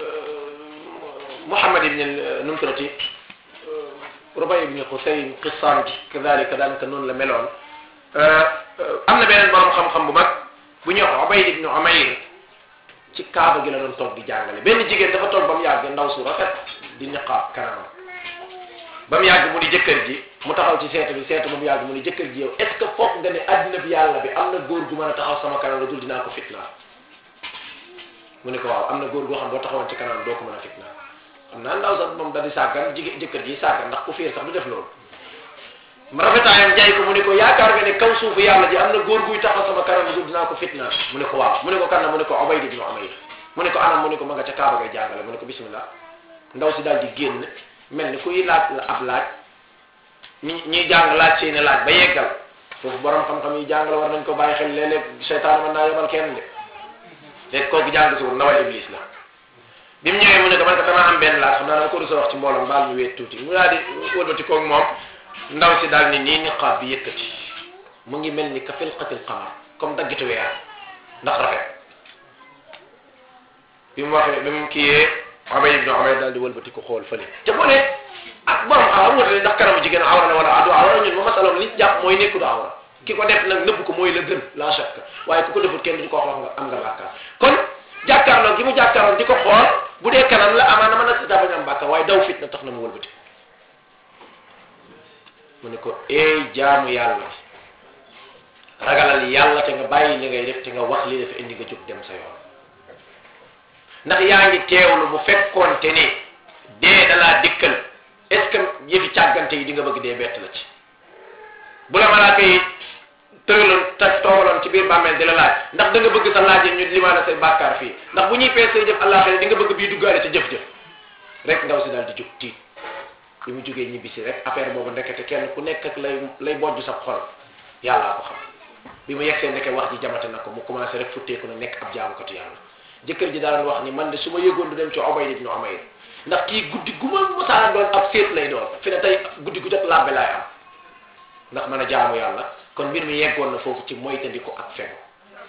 Muhammad ibn nu mu tuddati Rubay ibn Xusayn qissaan bi kadalika daanaka noonu la meloon am na beneen borom xam-xam bu mag bu ñuy wax Ubayd ibn Umayr ci kaaba gi la doon toog di jàngale benn jigéen dafa toog ba mu yàgg ndaw su rafet di niqaab kanamam ba mu yàgg mu ni jëkkër ji mu taxaw ci seetu bi seetu ba mu yàgg mu ni jëkkër ji yow est ce que foog nga ne addina bi yàlla bi am na góor gu mën a taxaw sama kanam la dul dinaa ko fitnaa mu ne ko waaw am na góor goo xam boo taxawoon ci kanam doo ko mën a fitnaa xam naa ndaw sax moom da di sàggan jigéen jëkkër ji sàggan ndax ku fiir sax du def loolu rafetaayam jaay ko mu ne ko yaakaar nga ne kaw suufu yàlla ji am na góor guy taxaw sama kanam dul dinaa ko fitnaa mu ne ko waaw mu ne ko kan la mu ne ko Ubayd ibn Umayr mu ne ko anam mu ne ko ma nga ca kaaba ngay jàngale mu ne ko bismillah ndaw si daal di génn mel ni kuy laaj la ab laaj ñi ñuy jàng laaj seeni laaj ba yeggal foofu borom xam-xam yi jàng la war nañ ko bàyyi xel léeg-léeg seytaan mën naa yebal kenn de léegi kooku jàng si wut ndawal iblis la bi mu ñëwee mu ne ko man ko damaa am benn laaj xam naa dama ko rusa wax ci mbooloo baal ñu weet tuuti mu daal di wëlbati koog moom ndaw si daal ni nii niqaab bi yëkkati mu ngi mel ni ka filqatil qamar comme daggitu weer ndax rafet bi mu waxee bi mu kiyee Ubay ibn Umayr daal di wëlbati ko xool fële te boo ne ak borom xaw wutale ndax kanamu jigéen awra la wala adu awra ñun ma masaloon li jàpp mooy nekku du awra ki ko def nag nëbb ko mooy la gën la shakka waaye ku ko defut kenn du ko wax nga am nga bàkkaar kon jàkkaarloo gi mu jàkkaarloo di ko xool bu dee kanam la amaana mën na si bañ am bàkkaar waaye daw fit na tax na mu wëlbati mu ne ko eey jaamu yàlla ragalal yàlla te nga bàyyi li ngay def te nga wax li dafa indi nga jóg dem sa yoon ndax yaa ngi teewlu bu fekkoonte ne dee dalaa dikkal est ce que yëfi càggante yi di nga bëgg dee bett la ci bu la malaaka yi tëraloon te toogaloon ci biir bàmmeel di la laaj ndax da nga bëgg sa laaj ñu limaana say bàkkaar fii ndax bu ñuy pees say jëf àllaaxira di nga bëgg bii duggaale ca jëf-jëf rek ndaw si daal di jóg tiit bi mu jógee ñibbisi rek affaire boobu ndekete kenn ku nekk ak lay lay bojj sa xol yàllaa ko xam bi mu yegsee ndeke wax ji jamate na ko mu commencé rek futteeku na nekk ab jaamukatu yàlla jëkkër ji daan wax ni man de su ma yëgoon du dem ci Ubayd ibn Umayr ndax kii guddi gu ma mosaana doon ab séet lay doon fi ne tey guddi gu jot labbe laay am ndax mën a jaamu yàlla kon mbir mi yeggoon na foofu ci moytandiku ak fegu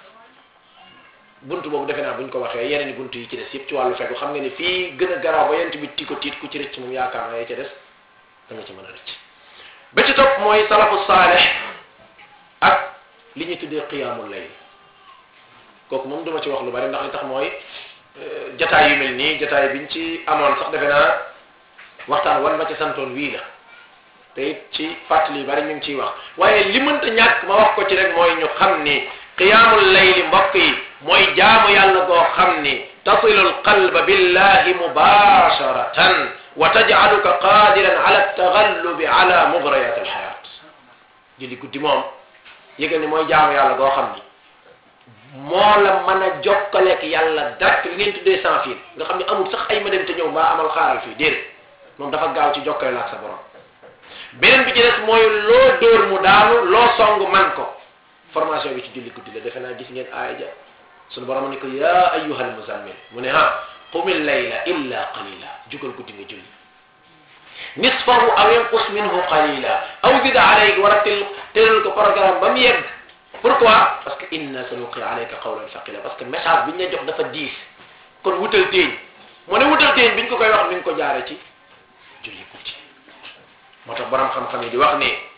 buntu boobu defe naa buñ ko waxee yeneen i buntu yi ci des yëpp ci wàllu fegu xam nga ni fii gën a garaaw ba yent bi ti ko tiit ku ci rëcc moom yaakaar na yee ca des da nga ci mën a rëcc ba ci topp mooy salafu saaleh ak li ñuy tuddee qiyaamul layl kooku moom duma ci wax lu bari ndax li tax mooy jataay yu mel nii jataay biñ ci amoon sax defe naa waxtaan wan ma ci santoon wii la te it ci fàttali yu bari ñu ngi ciy wax waaye li mënta ñàkk ma wax ko ci rek mooy ñu xam ni qiyaamul layli mbokk yi mooy jaamu yàlla goo xam ni tasilu alqalba billahi mubasharatan wa tajcaluka qadiran ala altagallubi ala mugrayat alxayat julli guddi moom yëgal ni mooy jaamu yàlla goo xam ni moo la mën a jokkaleek yàlla direct li ngeen tuddee sans fil nga xam ne amul sax ay ma dem te ñëw mbaa amal xaaral fii déedéet moom dafa gaaw ci jokkale la ak sa borom beneen bi ci des mooy loo dóor mu daanu loo song man ko formation bi ci julli guddi la defe naa gis ngeen aaya ja sunu borom ni ko yaa ayyuhal muzammil mu ne ha qumil layla illa qalila jugal guddi nga julli nisfahu aw yanqus minhu qalila aw zid alayhi war a tel tëral ko programme ba mu yegg pourquoi parce que inna sanuqi alayka qawlan thaqila parce que message bi ñu la jox dafa diis kon wutal téeñ mu ne wutal téeñ bi ñu ko koy wax mi ngi ko jaare ci julli guddi moo tax borom xam-xam yi di wax ne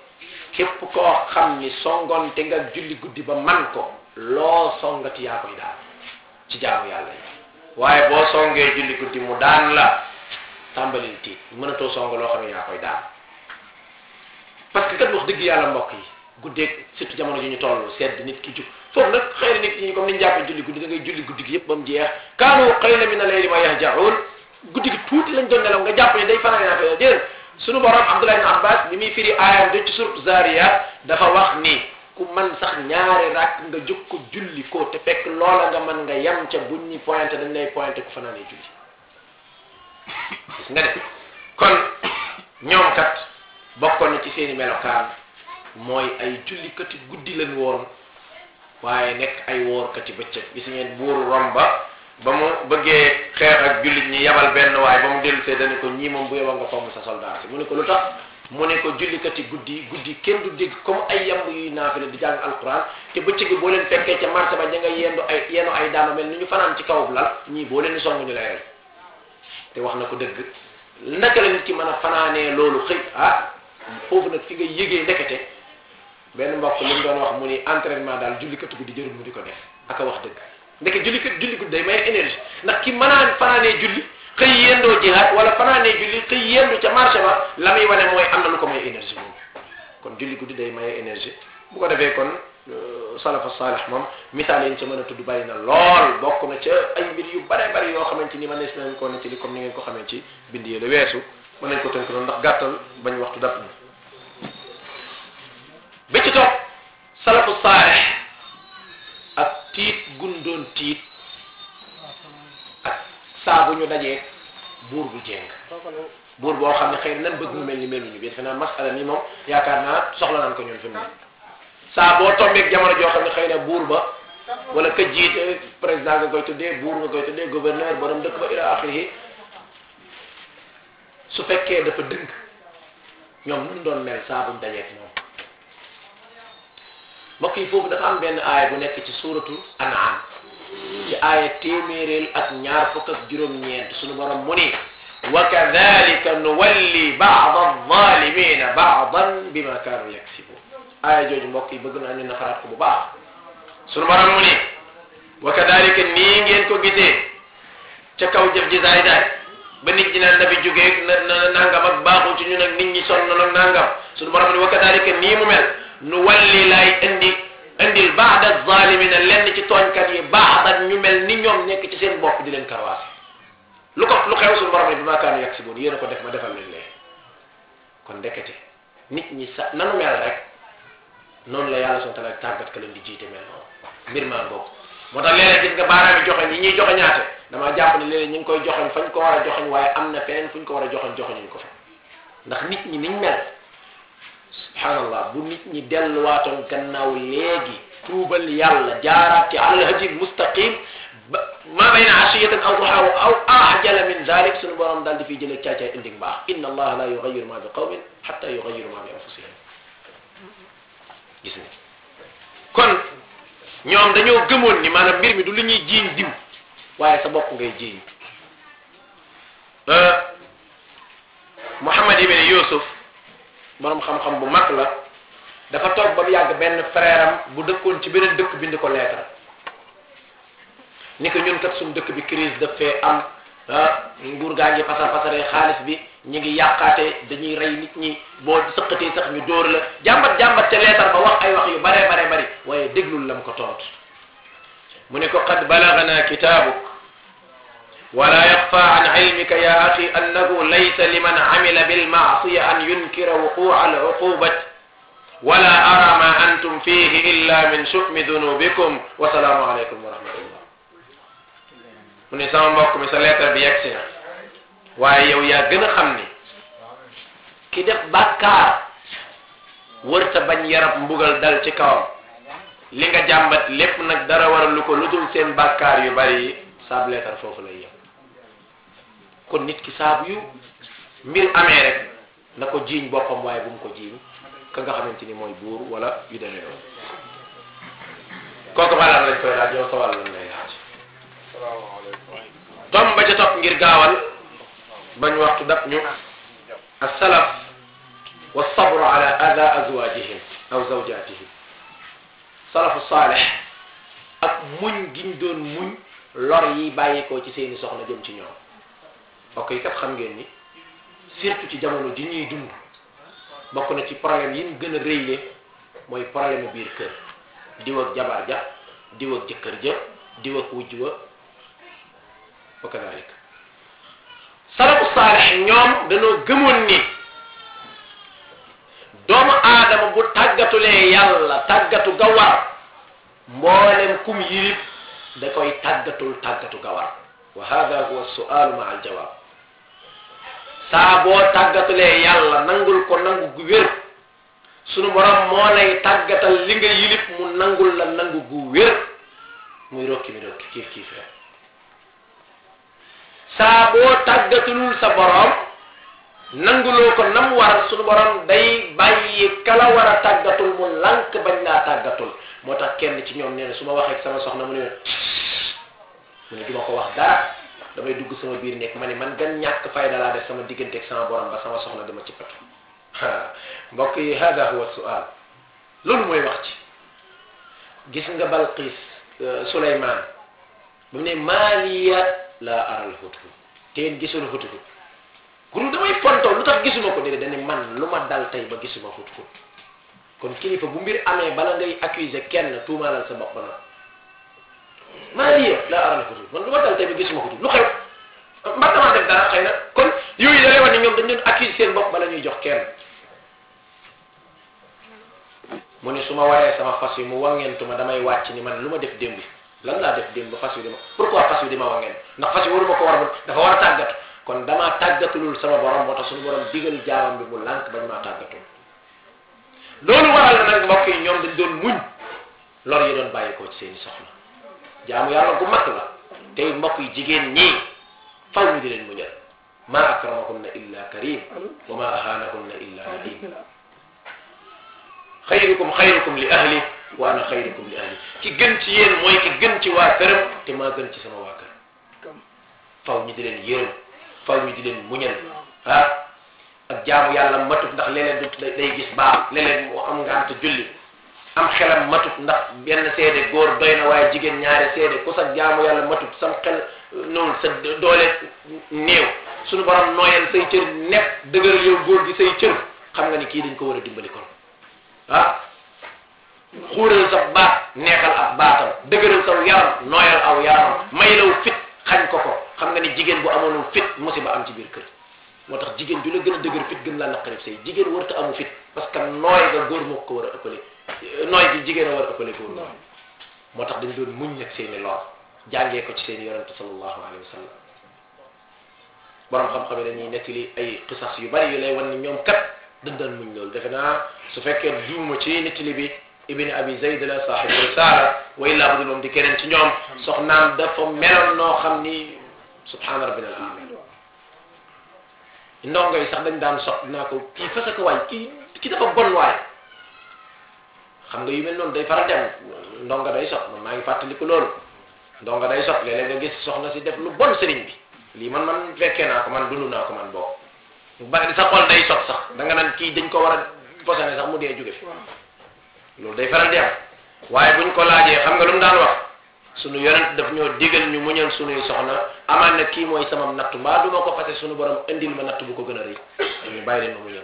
képp koo xam ni songoon te nga julli guddi ba man ko loo songati yaa koy daan ci jaamu yàlla yi waaye boo songee julli guddi mu daan la tàmbalil tiit mënatoo song loo xam ne yaa koy daan parce que kat wax dëgg yàlla mbokk yi guddeeg surtout jamono ji ñu toll sedd nit ki jug foofu nag xëy na nit ñi comme ni ñu jàppee julli guddi da ngay julli guddi gi yëpp ba mu jeex kaanu qaliilan mina layli ma yahja'uun guddi gi tuuti lañ doon nelaw nga jàpp ne day fanaan naa fa déedéet sunu borom Abdullah ibn Abbas bi muy firi aayam de ci suratu Zariyat dafa wax ni ku man sax ñaari rakk nga jóg ko julli ko te fekk loola nga mën nga yem ca buñ ñi pointé dañ lay pointé ku fanaanee julli gis nga de kon ñoom kat bokkoon na ci seeni melokaan mooy ay jullikati guddi lañ woon waaye nekk ay woorkati bëccëg gis ngeen buuru Romba ba mu bëggee xeex ak jullit ñi yabal benn waaye ba mu dellu see dani ko ñii moom bu yebal nga fomm sa soldat si mu ne ko lu tax mu ne ko jullikati guddi guddi kenn du dégg comme ay yamb yuy naafile di jàng alquran te bëccëg bi boo leen fekkee ca marché ba ña nga yendu ay yenu ay daama mel ni ñu fanaan ci kawub lal ñii boo leen di song ñu lay rey te wax na ko dëgg naka la nit ki mën a fanaanee loolu xëy ah foofu nag fi nga yëgee ndekete benn mbokk li mu doon wax mu ni entraînement daal jullikati guddi jërul mu di ko def aka wax dëgg ndeke julli kat julli guddi day may énergie ndax ki mënaan fanaanee julli xëy yendoo jihaad wala fanaanee julli xëy yendu ca marché ba la muy wane mooy am na lu ko may énergie moom kon julli guddi day maye énergie bu ko defee kon salafa saalih moom misaal yi ñu ca mën a tudd bari na lool bokk na ca ay mbir yu bare bari yoo xamante ni man nees nañ ko ne ci li comme ni ngeen ko xamee ci bind yi la weesu mën nañ ko tënk noonu ndax gàttal bañ waxtu dab bi ci topp salafu saalih ak tiit gundoon tiit ak saa bu ñu dajee buur bu jéng buur boo xam ne xëy na nan bëgg mu mel ni meluñu bi defe naa masala ni moom yaakaar naa soxla naan ko ñun fi mu ne saa boo tombeeg jamono joo xam ne xëy na buur ba wala ka jiite président nga koy tuddee buur nga koy tuddee gouverneur borom dëkk ba ila axirihi su fekkee dafa dëng ñoom nu mu doon mel saa buñ dajeeg moom mbokk yi foofu dafa am benn aaya bu nekk ci suuratu an'am ci aaya téeméeréel ak ñaar fukk ak juróom-ñeent suñu borom mu ni wa kadalika nuwalli baada alzalimina baadan bima kaanu yaksibun aaya jooju mbokk yi bëgg naa ñu nafaraat ko bu baax suñu borom mu ni wa kadalika nii ngeen ko gisee ca kaw jëf ji daay daay ba nit ñi naan na fi jógee na na nangam ak baaxul ci ñun ak nit ñi sonn nag nangam suñu borom ni wa kadalika nii mu mel nu walli lay indi indil baada zalimina lenn ci tooñkat yi baadan ñu mel ni ñoom nekk ci seen bopp di leen karwaase lu ko lu xew suñu borom ne bi maa kaanu yàgg si boon yéen a ko def ma defal leen lee kon ndekete nit ñi sa nanu mel rek noonu la yàlla subhanahu wa ta'ala tàggat ka leen di jiite mel noonu mbir maa boobu moo tax léeg-léeg gis nga baaraam yi joxoñ yi ñuy joxe ñaate damaa jàpp ne léeg-léeg ñu ngi koy joxoñ fañ ko war a joxoñ waaye am na feneen fuñ ko war a joxoñ joxoñuñ ko fa ndax nit ñi niñ mel subhanallah bu nit ñi delluwaatoon gannaaw léegi tuubal yàlla jaaraat ci alal hajil mustaqim ba ma bayna ashiyatin aw duha aw ajala min dalik suñu borom daal di fiy jëlee caacaay indi mbaax inna allaha la yugayiru ma bi qawmin hatta yugayiru ma bi anfusihim gis nga kon ñoom dañoo gëmoon ni maanaam mbir mi du lu ñuy jiiñ diw waaye sa bopp ngay jiiñ Muhammad ibn Yusuf borom xam-xam bu mag la dafa toog ba mu yàgg benn frère am bu dëkkoon ci beneen dëkk bind ko lettre ni ko ñun kat suñu dëkk bi crise daf fee am ah nguur gaa ngi pasar pasaree xaalis bi ñu ngi yàqaate dañuy rey nit ñi boo sëqatee sax ñu dóor la jàmbat jàmbat ca lettre ba wax ay wax yu bare bare bari waaye déglul lam ko tontu mu ne ko qad balagana kitaabuk ولا يخفى عن علمك يا أخي أنه ليس لمن عمل بالمعصية أن ينكر وقوع العقوبة ولا أرى ما أنتم فيه إلا من شؤم ذنوبكم والسلام عليكم ورحمة الله mu ne sama mbokk mi sa lettre bi yegsi na waaye yow yaa gën a xam ni ki def bàkkaar wërta bañ yarab mbugal dal ci kawam li nga jàmbat lépp nag dara waral lu ko lu dul seen bàkkaar yu bari yi saab lettre foofu lay yem kon nit ki saabu yu mbir amee rek na ko jiiñ boppam waaye bu mu ko jiiñ ka nga xamante ni mooy buur wala yu demee noonu kooku balaa lañ koy laaj yow sa wàll lañ lay laaj tom ba ca topp ngir gaawal bañ waxtu dab ñu as salaf wa sabru ala ada azwajihim aw zawjatihim salafu saalih ak muñ giñ doon muñ lor yi bàyyeekoo ci seeni soxna jëm ci ñoom ok kat xam ngeen ni surtout ci jamono ji ñuy dund bokk na ci problème yi mu gën a rëyle mooy problème biir kër diw ak jabar ja diw ak jëkkër ja diw ak wujj wa wa kadalik salafu saalih ñoom dañoo gëmoon ni doomu aadama bu tàggatulee yàlla tàggatu ga war mboolem kum yilif da koy tàggatul tàggatu ga war wa hada huwa sualu ma al jawab saa boo tàggatulee yàlla nangul ko nangu gu wér sunu borom moo lay tàggatal li nga yilif mu nangul la nangu gu wér muy rokki mi rokki kiif kiif rek saa boo tàggatulul sa borom nanguloo ko nam war sunu borom day bàyyi kala war a tàggatul mu lànk bañ laa tàggatul moo tax kenn ci ñoom nee na su ma waxee ak sama soxna mu ne mu ne du ma ko wax dara damay dugg sama biir nekk ma ne man gan ñàkk fayda laa def sama diggante ak sama borom ba sama soxna dama ci patu mbokk yi hada huwa sual loolu mooy wax ci gis nga Balqis Suleymaan ba mu ne maaliya laa aral hudhud teen gisul hudhud guru damay fontoo lu tax gisuma ko déedéet dañu man lu ma dal tey ba gisuma hudhud kon kilifa bu mbir amee bala ngay accuser kenn tuumaalal sa bopp na maaliya laa aral hudhud man lu ma dal tey ba gisuma hudhud lu xew mbar damaa def dara xëy na kon yooyu da lay wax ne ñoom dañ doon accuser seen bopp bala ñuy jox kenn mu ne su ma waree sama fas yi mu wangentuma damay wàcc ni man lu ma def démb lan laa def démb ba fas wi dama pourquoi fas wi dama wangent ndax fas yi waruma ko war a dafa war a tàggatu kon damaa tàggatulul sama borom moo tax suñu borom digal jaamam bi mu lànk bañ maa tàggatul loolu waral na nag mbokk yi ñoom dañ doon muñ lor yi doon bàyyi ko ci seeni soxla jaamu yàlla gu mag la tey mbokk yi jigéen ñii faw ñu di leen muñal ma akramahunna illa karim wa ma ahanahunna illa laim xayrukum xayrukum li ahli wa ana xayrukum li ahli ki gën ci yéen mooy ki gën ci waa këram te maa gën ci sama waa kër faw ñu di leen yërëm faw ñu di leen muñal ah ak jaamu yàlla matut ndax léeg-léeg du day gis baax léeg-léeg mu am ngant julli am xelam matut ndax benn seede góor doy na waaye jigéen ñaari seede ku sa jaamu yàlla matut sam xel noonu sa doole néew suñu borom nooyal say cër nepp dëgër yow góor gi say cër xam nga ni kii dañ ko war a dimbali kon ah xuural sa baat neexal ab baatam dëgëral saw yaram nooyal aw yaram may law fit xañ ko ko xam nga ni jigéen bu amoonul fit musiba am ci biir kër moo tax jigéen ju la gën a dëgër fit gën laa naqarib say jigéen warta amu fit parce que nooy nga góor moo ko war a ëppale nooy gi jigéen a war a ëppale góor nooy moo tax dañ doon muñ nag seeni lor jàngee ko ci seeni yonente sallallahu alayhi wa sallam borom xam-xam yi dañuy nettali ay qisas yu bari yu lay wan ni ñoom kat dañ daan muñ loolu defe naa su fekkee juuma ci nettali bi ibni abi zayd la saaxibu risaala wa illaa budul moom di keneen ci ñoom soxnaam dafa meloon noo xam ni subhaana rabbina al aala ndongo yi sax dañ daan sox naa ko kii fasa ko waay kii kii dafa bon waay xam nga yu mel noonu day faral dem ndongo day sox man maa ngi fàttaliku loolu ndongo day sox léeg-léeg nga gis soxna si def lu bon sëriñ bi lii man man fekkee naa ko man dund naa ko man boo ba sa xol day sox sax da nga naan kii dañ ko war a posane sax mu dee jóge fi loolu day faral di am waaye buñ ko laajee xam nga lu mu daan wax sunu yonent daf ñoo digal ñu muñal sunuy soxna amaan na kii mooy sama nattu mbaa du ma ko fase sunu borom indil ma natt bu ko gën a rëy ñu bàyyi leen ma muñal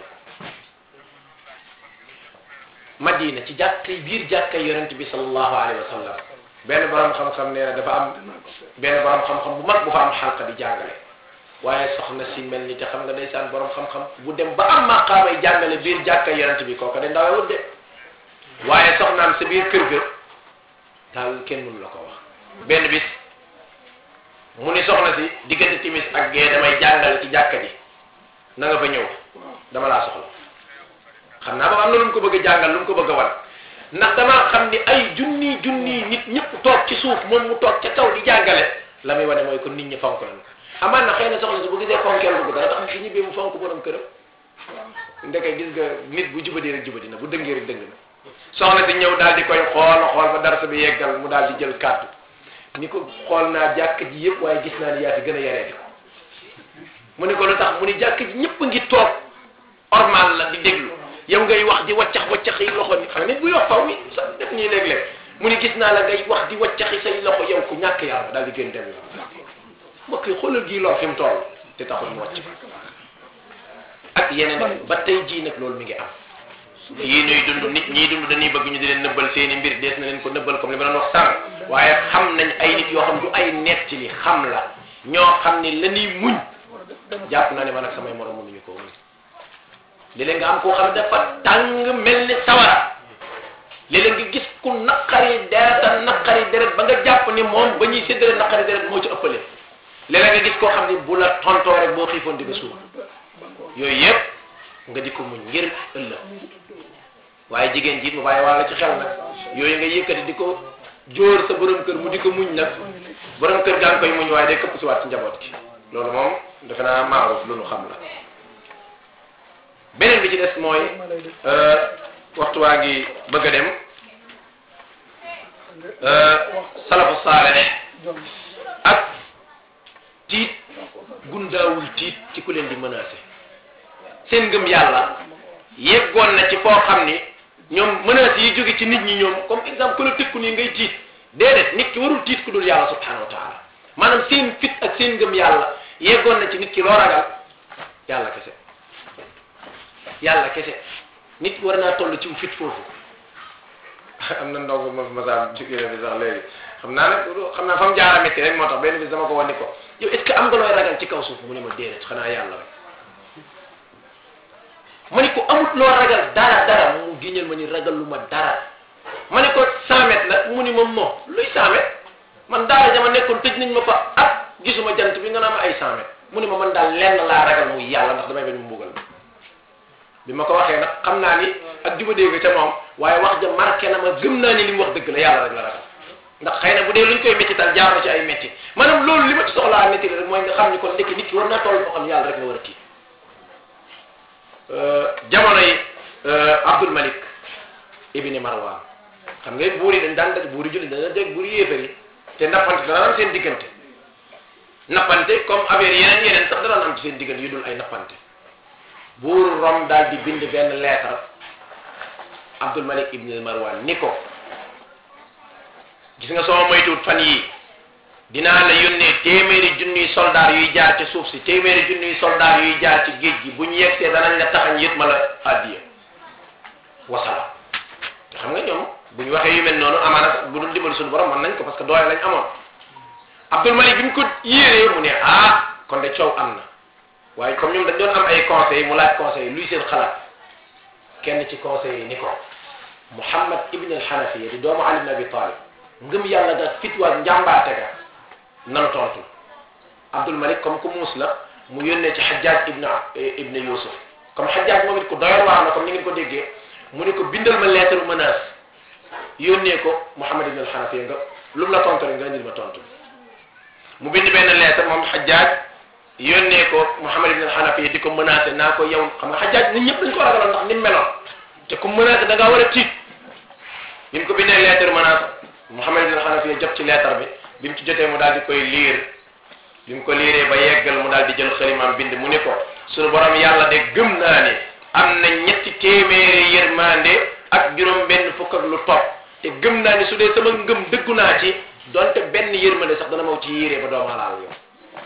madina ci jàkkay biir jàkkay yonent bi sallallahu alayhi wa sallam benn borom xam-xam nee na dafa am benn borom xam-xam bu mag bu fa am xalqa di jàngale waaye soxna si mel ni te xam nga ndeysaan borom xam-xam bu dem ba am maqaamay jàngale biir jàkkay yonent bi kooka de ndawewut de waaye soxnaam sa biir kër ga daal kenn mënu la ko wax benn bis mu ni soxna si diggante timis ak gee damay jàngale ci jàkka ji na nga fa ñëw dama laa soxla xam naa ba am na lu mu ko bëgg a jàngal lu mu ko bëgg a wan ndax damaa xam ni ay junni junni nit ñëpp toog ci suuf moom mu toog ca kaw di jàngale la muy wane mooy kon nit ñi fonk nañ ko amaan na xëy na soxna si bu gisee fonkeel bu dana tax fi ñibbee mu fonk borom këram ndeke gis nga nit bu jubadee rek jubadi na bu dëngee rek dëng na soxna si ñëw daal di koy xool xool ba darsa bi yeggal mu daal di jël kàddu ni ko xool naa jàkk ji yëpp waaye gis naa ni yaa fi gën a yaree ko mu ni ko lu tax mu ni jàkk ji ñëpp ngi toog ormal la di déglu yow ngay wax di waccax waccax yi loxo ni xam nga nit buy wax faw mi sa def nii léeg-léeg mu ni gis naa la ngay wax di waccaxi say loxo yow ku ñàkk yàlla daal di gën dem la mbokk yi xoolal gii lor fi mu toll te taxul mu wàcc ak yeneen ba tey jii nag loolu mi ngi am yii nuy dund nit ñii dund dañuy bëgg ñu di leen nëbbal seeni mbir dees na leen ko nëbbal comme li ma doon wax sànq waaye xam nañ ay nit yoo xam du ay nett li xam la ñoo xam ni la ñuy muñ jàpp naa ne man ak samay morom mënuñu ko muñ léeg-léeg nga am koo xam ne dafa tàng mel ni sawara léeg-léeg nga gis ku naqari dereta naqari deret ba nga jàpp ni moom ba ñuy séddale naqari deret moo ci ëppale léeg-léeg nga gis koo xam ni bu la tontoo rek boo xiifoon di nga suur yooyu yëpp nga di ko muñ ngir ëllëg waaye jigéen jiit mu bàyyi wàlla ci xel nag yooyu nga yëkkati di ko jóor sa borom kër mu di ko muñ nag borom kër gaa ngi koy muñ waaye day këpp si waat ci njaboot gi loolu moom defe naa maaruf lu nu xam la beneen bi ci des mooy waxtu waa ngi bëgg a dem salafu saalex ak tiit gundaawul tiit ci ku leen di menacé seen ngëm yàlla yeggoon na ci foo xam ni ñoom menaces yi jóge ci nit ñi ñoom comme exemple ku la tëkku nii ngay tiit déedéet nit ki warul tiit ku dul yàlla subhanahu wa taala maanaam seen fit ak seen ngëm yàlla yeggoon na ci nit ki loo ragal yàlla kese yàlla kese nit war naa toll ci fit foofu am na ndongo ma masaam jógee bi sax léegi xam naa nag xam naa fa mu jaara métti rek moo tax benn bis dama ko wan ni ko yow est ce que am nga looy ragal ci kaw suuf mu ne ma déedéet xanaa yàlla rek ma ni ko amut loo ragal dara dara mu giñal ma ni ragal lu ma dara ma ni ko 100 mètres la mu ni ma moo luy 100 mètres man daara jama nekkoon tëj nañ ma fa at gisuma jant bi nga naa ma ay 100 mètres mu ni ma man daal lenn laa ragal muy yàlla ndax damay bañ mu mbugal bi ma ko waxee nag xam naa ni ak juba dégg ca moom waaye wax ja marqué na ma gëm naa ni li mu wax dëgg la yàlla rek la ragal ndax xëy na bu dee luñ koy méttital jaar na ci ay métti maanaam loolu li ma ci soxlaa métti rek mooy nga xam ni kon ndekki nit ki war naa toll foo xam yàlla rek la war a tiit jamono yi Abdul Malik ibni Marwan xam nga buur yi dañ daan daj buur yi julli dañ daan daj buur yi yéefar yi te nappante dana am seen diggante nappante comme affaire yeneen yeneen sax dana am ci seen diggante yu dul ay nappante buur Rom daal di bind benn lettre Abdul Malik ibni Marwan ni ko gis nga soo moytuwut fan yii dinaa la yónnee téeméeri junniy soldaar yuy jaar ci suuf si téeméeri junniy soldaar yuy jaar ci géej gi bu ñu yegsee danañ la taxañ yët ma la addiya wasala te xam nga ñoom bu ñu waxee yu mel noonu amaana bu dul dimbali suñu borom mën nañ ko parce que doole lañ amoon Abdul Malik bi ñu ko yéeree mu ne ah kon de coow am na waaye comme ñoom dañ doon am ay conseils mu laaj conseil luy seen xalaat kenn ci conseil yi ni ko Muhammad ibn al-Hanafiya di doomu Ali ibn Abi Talib ngëm yàlla ga fitwaat njàmbaate ga nanu tontu Abdul Malik comme ku muus la mu yónnee ci Hajjaj ibn ibn Yusuf comme Hajjaj moom it ku doyoon waar la comme ni ngeen ko déggee mu ne ko bindal ma lettre menace yónnee ko Muhammad ibn al-Hanafiya nga lu mu la tontu rek nga indil ma tontu mu bind benn lettre moom Hajjaj yónnee ko Muhammad ibn al-Hanafiya di ko menacé naa ko yow xam nga Hajjaj nit ñëpp dañ ko ragaloon ndax ni mu meloon te ku menacé da ngaa war a tiit bi mu ko bindee lettre menace Muhammad ibn al-Hanafiya jot ci lettre bi bi mu ci jotee mu daal di koy liir bi mu ko liiree ba yeggal mu daal di jël xalimaam bind mu ni ko suñu borom yàlla de gëm naa ne am na ñetti téeméeri yërmande ak juróom benn fukk ak lu topp te gëm naa ni su dee sama ngëm dëggu naa ci donte benn yërmande sax dana maw ci yéree ba doomu alaal yow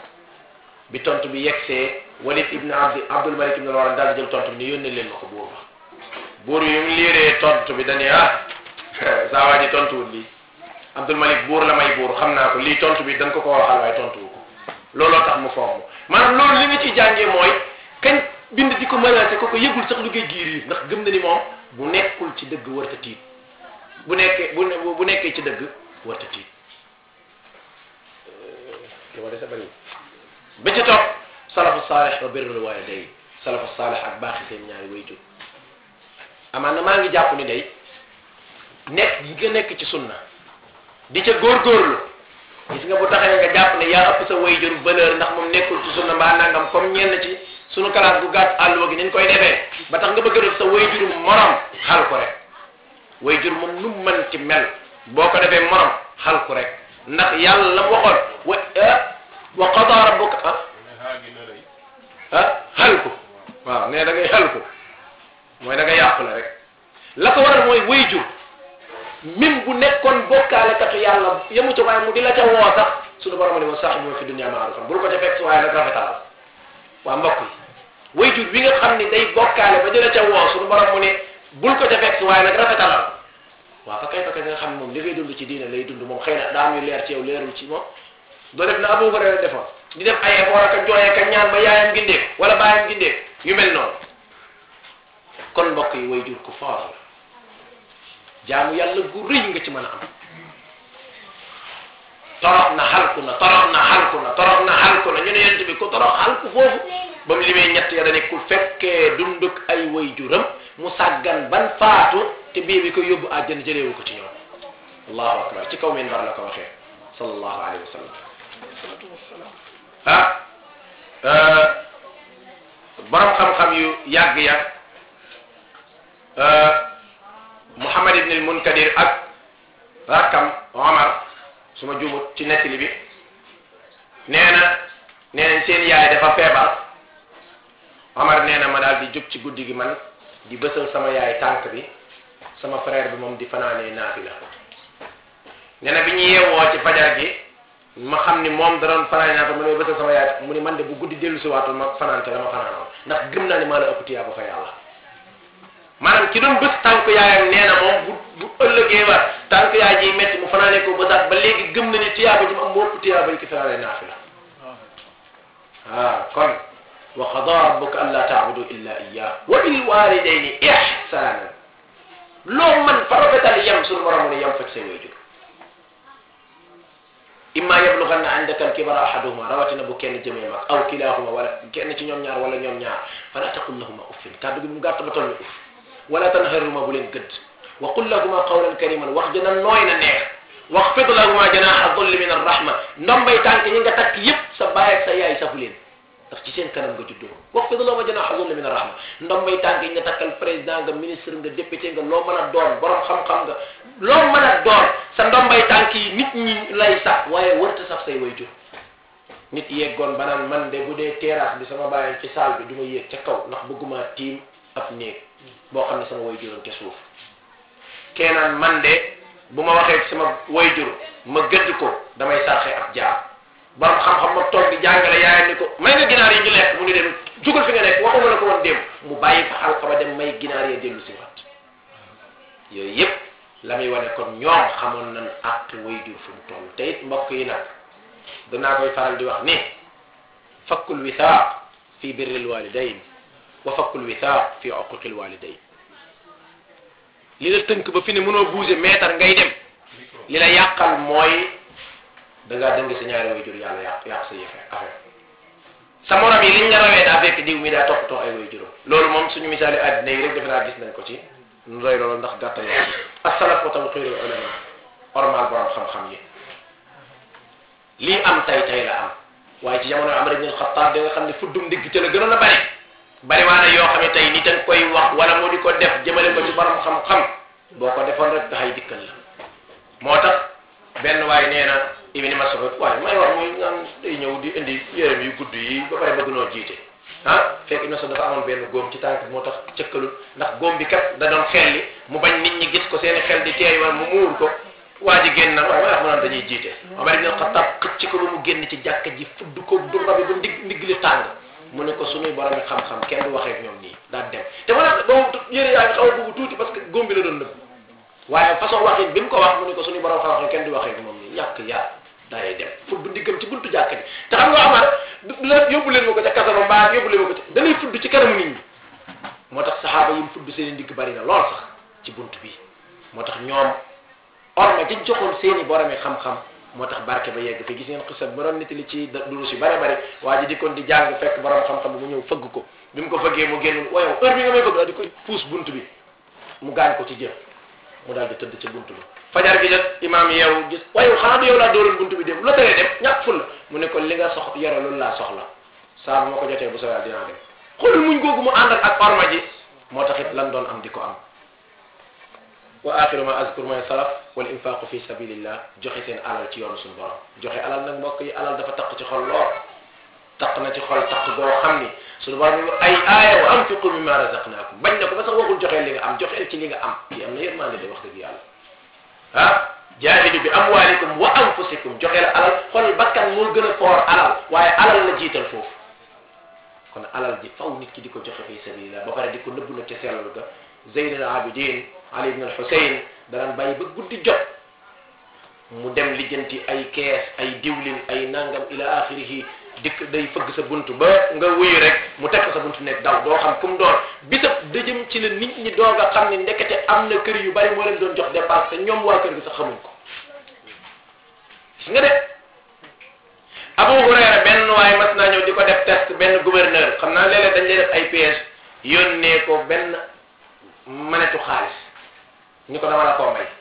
bi tontu bi yegsee Walid ibn Abdi Abdul Malik ibn Marwan daal di jël tontu bi ni yónnee leen ma ko buur ba buur yi mu liiree tontu bi dañuy ah saa waa ji tontuwul lii Abdul Malik buur la may buur xam naa ko lii tontu bi dañ ko ko waxal waaye tontuwu ko looloo tax mu fomm maanaam loolu li nga ciy jàngee mooy kañ bind di ko menacé ko ko yëgul sax lu koy giir ndax gëm na ni moom bu nekkul ci dëgg warta tiit bu nekkee bu bu nekkee ci dëgg warta tiit li ma dese bëri ba ci topp salafu saalih wa birrul walidayn salafu saalih ak baaxi seen ñaari wayjur amaan na maa ngi jàpp ni day nekk gi nga nekk ci sunna di ca góorgóorlu gis nga bu taxee nga jàpp ne yaa ëpp sa wayjur valeur ndax moom nekkul ci sunna mbaa nangam comme ñenn ci sunu classe gu gàtt àlluwa gi niñ koy defee ba tax nga bëgg a def sa wayjur morom xal ko rek wayjur moom nu mu mën ci mel boo ko defee morom xal ko rek ndax yàlla la mu waxoon wa wa qada rabbuka ah ah xal ko waaw ne da ngay xel ko mooy da nga yàqu la rek la ko waral mooy way jur même bu nekkoon bokkaale katu yàlla yemu ca waaye mu di la ca woo sax suñu borom ne wa saahibuhuma fi dunya ma'rufan bul ko ca fekk si waaye nag rafetalal waa mbokk yi way jur bi nga xam ni day bokkaale ba di la ca woo suñu borom mu ne bul ko ca fekk si waaye nag rafetalal waaw fa kay fa kay nga xam ne moom li ngay dund ci diine lay dund moom xëy na daa am yu leer ci yow leerul ci moom doo def na Abu Hurayra defoon di def ay effort ak a jooyee ka ñaan ba yaayam gindeek wala baayam gindeek yu mel noonu kon mbokk yi way jur ku foor la jaamu yàlla gu rëy nga ci mën a am torox na xalku na torox na xalku na torox na xalku na ñu ne yent bi ku torox xalku foofu ba mu limee ñett ya dane ku fekkee dunduk ay way juram mu sàggan ban faatu te bii bi ko yóbbu àjjana jëleewu ko ci ñoom allahu akbar ci kaw minbar la ko waxee sallallahu alayhi wa sallam ah borom xam-xam yu yàgg-yàgg Muhammad ibn al Munkadir ak rakkam Omar su ma juumut ci nettali bi nee na nee nañ seen yaay dafa feebar Omar nee na ma daal di jóg ci guddi gi man di bësal sama yaay tànk bi sama frère bi moom di fanaanee naafila nee na bi ñu yeewoo ci fajar gi ma xam ni moom da doon fanaan naa ko mu ne bësal sama yaay mu ni man de bu guddi dellu si waatul ma fanaan te la ma fanaanoon ndax gëm naa ni maa la ëpp tiyaaba fa yàlla maanaam ki doon bës tànk yaayam nee na moom bu bu ëllëgee ba tànk yaay ji metti mu fanaanee ko bësaat ba léegi gëm na ni tiyaaba ji mu am moo ëpp tiyaaba yi ki fanaanee naafila ah kon wa qadaa rabbuka an laa taabudu illa iyyah wa bil walidayni ihsanan loo man fa rafetal yem suñu borom ne yem fekk say waajur imma yablughanna indaka al-kibara ahaduhuma rawatina bu kenn jëmee mag aw kilahuma wala kenn ci ñoom ñaar wala ñoom ñaar fala taqul lahuma uffin kàddu gi mu gàtt ba toll ni uff wala tanharhuma bu leen gëdd wa qul lahuma qawlan kariman wax jëna nooy na neex waxfid lahuma janaha dhulli min ar-rahma ndombay tànk ñi nga takk yépp sa baay ak sa yaay safu leen ndax ci seen kanam nga juddoo waxfid lahuma janaha dhulli min ar-rahma ndombay tànk yi nga takkal président nga ministre nga député nga loo mën a doon borom xam-xam nga loo mën a doon sa ndombay tànk yi nit ñi lay sax waaye wërta sax say wayjur nit yeggoon ba naan man de bu dee terrasse bi sama bàyyi ci salle bi du ma yéeg ca kaw ndax bëgguma tiim ab néeg boo xam ne sama wayjuram ca suuf keenaan man de bu ma waxee sama wayjur ma gëdd ko damay sarxe ab jaar borom xam-xam ma toog di jàngale yaayam ni ko may nga ginaar yi ñu lekk mu ni dem jugal fi nga nekk waxuma la ko woon dem mu bàyyi fa xalqa ba dem may ginaar ya dellu si wat yooyu yépp la muy wane kon ñoom xamoon nañ ak wayjur fu mu toll te it mbokk yi nag danaa koy faral di wax ni fakkul wisaaq fi birril walidayn wa fakkul wisaaq fi uquqil walidayn li la tënk ba fi ne mënoo bouger mètre ngay dem li la yàqal mooy da ngaa dëng sa ñaari wayjur yàlla yàq yàq sa yëfe affaire sa morom yi liñ la rawee daa fekk diw mi daa toppatoo ay wayjuram loolu moom suñu misaali àddina yi rek defe naa gis nañ ko ci nu doy loolu ndax gàttal wax ci asalaf wa tawqiirul ulama ormal borom xam-xam yi lii am tay tay la am waaye ci jamono Amar ibn al-Khattab da nga xam ne fuddum ndigg ca la gënoon a bari bari waa ne yoo xam ne tey nit a koy wax wala mu di ko def jëmale ko ci borom xam-xam boo ko defoon rek daxay dikkal la moo tax benn waay nee na Ibn Mas'ud waaye may wax muy naan day ñëw di indi yérem yu gudd yi ba pare bëgg noo jiite ah fekk Ibn Mas'ud dafa amoon benn góom ci tànk bi moo tax cëkkalul ndax góom bi kat da doon xelli mu bañ nit ñi gis ko seeni xel di teey wala mu muur ko waa ji génn na waaye may wax mu naan dañuy jiite Omar ibn Khattab xëcc ko ba mu génn ci jàkka ji fudd ko du rabi ba ndig ndig li tàng mu ne ko suñuy borom yi xam-xam kenn du waxee ak ñoom nii daan dem te ma ne boobu yére yaa ngi xaw a bugg tuuti parce que góom bi la doon nëbb waaye façon waxin bi mu ko wax mu ne ko suñuy borom xam-xam kenn du waxee ak moom nii ñàkk yaa daay dem fudd ndiggam ci buntu jàkka ji te xam nga Omar la yóbbu leen ma ko ca kasama mbaa yóbbu leen ma ko ca danay fudd ci kanamu nit ñi moo tax saxaaba yi mu fudd seen i ndigg bari na lool sax ci bunt bi moo tax ñoom orma dañ joxoon seeni boromi xam-xam moo tax barke ba yegg fi gis ngeen xisa bu doon nettali ci durus yu bare bari waa ji di kon di jàng fekk borom xam-xam bi mu ñëw fëgg ko bi mu ko fëggee mu génn waaye heure bi nga may fëgg daal di koy puus bunt bi mu gaañ ko ci jëf mu daal di tëdd ci bunt bi fajar gi jot imaam yeewu gis waaye xanaa du yow laa dóoroon bunt bi dem lu la teree dem ñàkk ful la mu ne ko li nga sox yore loolu laa soxla saa bu ma ko jotee bu soobee dinaa dem xoolul muñ googu mu ànd ak orma ji moo tax it lan doon am di ko am wa axiru ma azkur mooy salaf wal infaqu fi sabilillah joxe seen alal ci yoonu suñu borom joxe alal nag mbokk yi alal dafa taq ci xol lool taq na ci xol taq goo xam ni suñu borom mi ay aaya wa anfiqu mimma razaqnaakum bañ na ko ba sax waxul joxeel li nga am joxeel ci li nga am yi am na yërmande de wax dëgg yàlla ah jaahidu bi amwalikum wa anfusikum joxeel alal xol bakkan moo gën a foor alal waaye alal la jiital foofu kon alal ji faw nit ki di ko joxe fi sabilillah ba pare di ko nëbbu nag ca sellal ga Zeyn al Abidin Ali ibn al Husayn danaan bàyyi ba guddi jot mu dem lijjanti ay kees ay diwlin ay nangam ila axirihi dikk day fëgg sa bunt ba nga wuyu rek mu teg ko sa bunt nekk daw doo xam fu mu doon bisab dëjëm ci la nit ñi doog a xam ni ndekete am na kër yu bari moo leen doon jox dépense te ñoom waa kër gi sax xamuñ ko gis nga de Abu Hurayra benn waaye mas naa ñëw di ko def test benn gouverneur xam naa léeg-léeg dañ lay def ay piège yónnee ko benn manetu xaalis ñu ko dama la koo may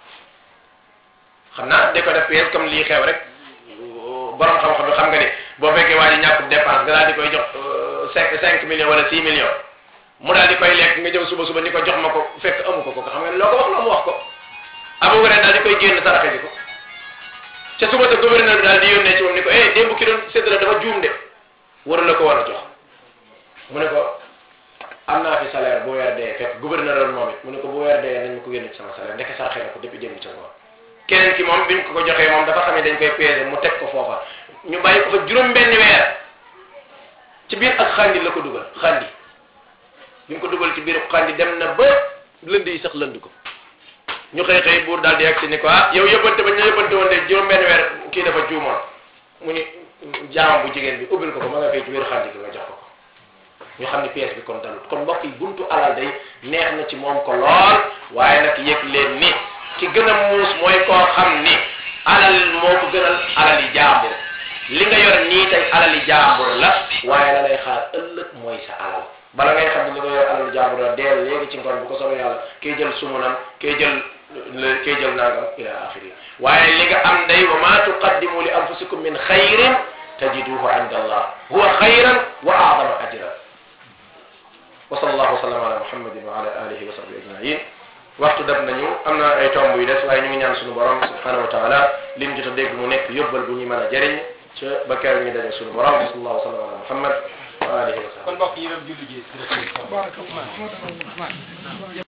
xam naa di ko def piège comme lii xew rek borom xam-xam bi xam nga ni boo fekkee waa ji ñàkkub dépense nga daal di koy jox cinq cinq millions wala six millions mu daal di koy lekk nga jëw suba suba ni ko jox ma ko fekk amu ko ko xam nga ne loo ko wax loo mu wax ko Abu Hurayra daal di koy génn saraxe ji ko ca suba sa gouverneur bi daal di yónnee ci moom ni ko eh démb ki doon séddale dafa juum de waru la ko war a jox mu ne ko am naa fi salaire bu weer dee fekk gouverneur doon moom it mu ne ko bu weer dee nañ ma ko génn ci sama salaire ndeke saraxe na ko depuis démb ca ngoon keneen ki moom biñ ko ko joxee moom dafa xam ne dañ koy peese mu teg ko foofa ñu bàyyi ko fa juróom benn weer ci biir ak xandi la ko dugal xandi bi ñu ko dugal ci biir xandi dem na ba lënd yi sax lënd ko ñu xëy xëy buur daal di yegg si ni ko ah yow yëbbante ba ñu yëbbante woon de juróom benn weer kii dafa juumoon mu ni jaam bu jigéen bi ubbil ko ko ma nga fay ci biir xandi gi nga jox ko ko ñu xam ni pièce bi kon dalut kon mbokk yi buntu alal day neex na ci moom ko lool waaye nag yëg leen ni ki gën a muus mooy koo xam ni alal moo ko gënal alali jaambur li nga yor nii tey alali jaambur la waaye la lay xaar ëllëg mooy sa alal bala ngay xam ne li nga yor alali jaambur la deel léegi ci ngoon bu ko soobee yàlla kay jël sumunam kay jël kay jël nangam ila axiri waaye li nga am day wa ma tuqaddimu li anfusikum min xayrin tajiduhu inda allah huwa xayran wa aadama ajran wa sallallahu wa sallam ala muhammadin wa ala alihi wa sahbihi ajmain waxtu dab nañu am na ay tomb yu des waaye ñu ngi ñaan suñu borom subhanahu wa taala liñ jot a dégg mu nekk yóbbal bu ñu mën a jëriñ ca ba keroog ñu daje suñu borom sallallahu wa sallam ala muhammad wa alihi wa sahbihi kon mbokk yi doon julli ji barakallah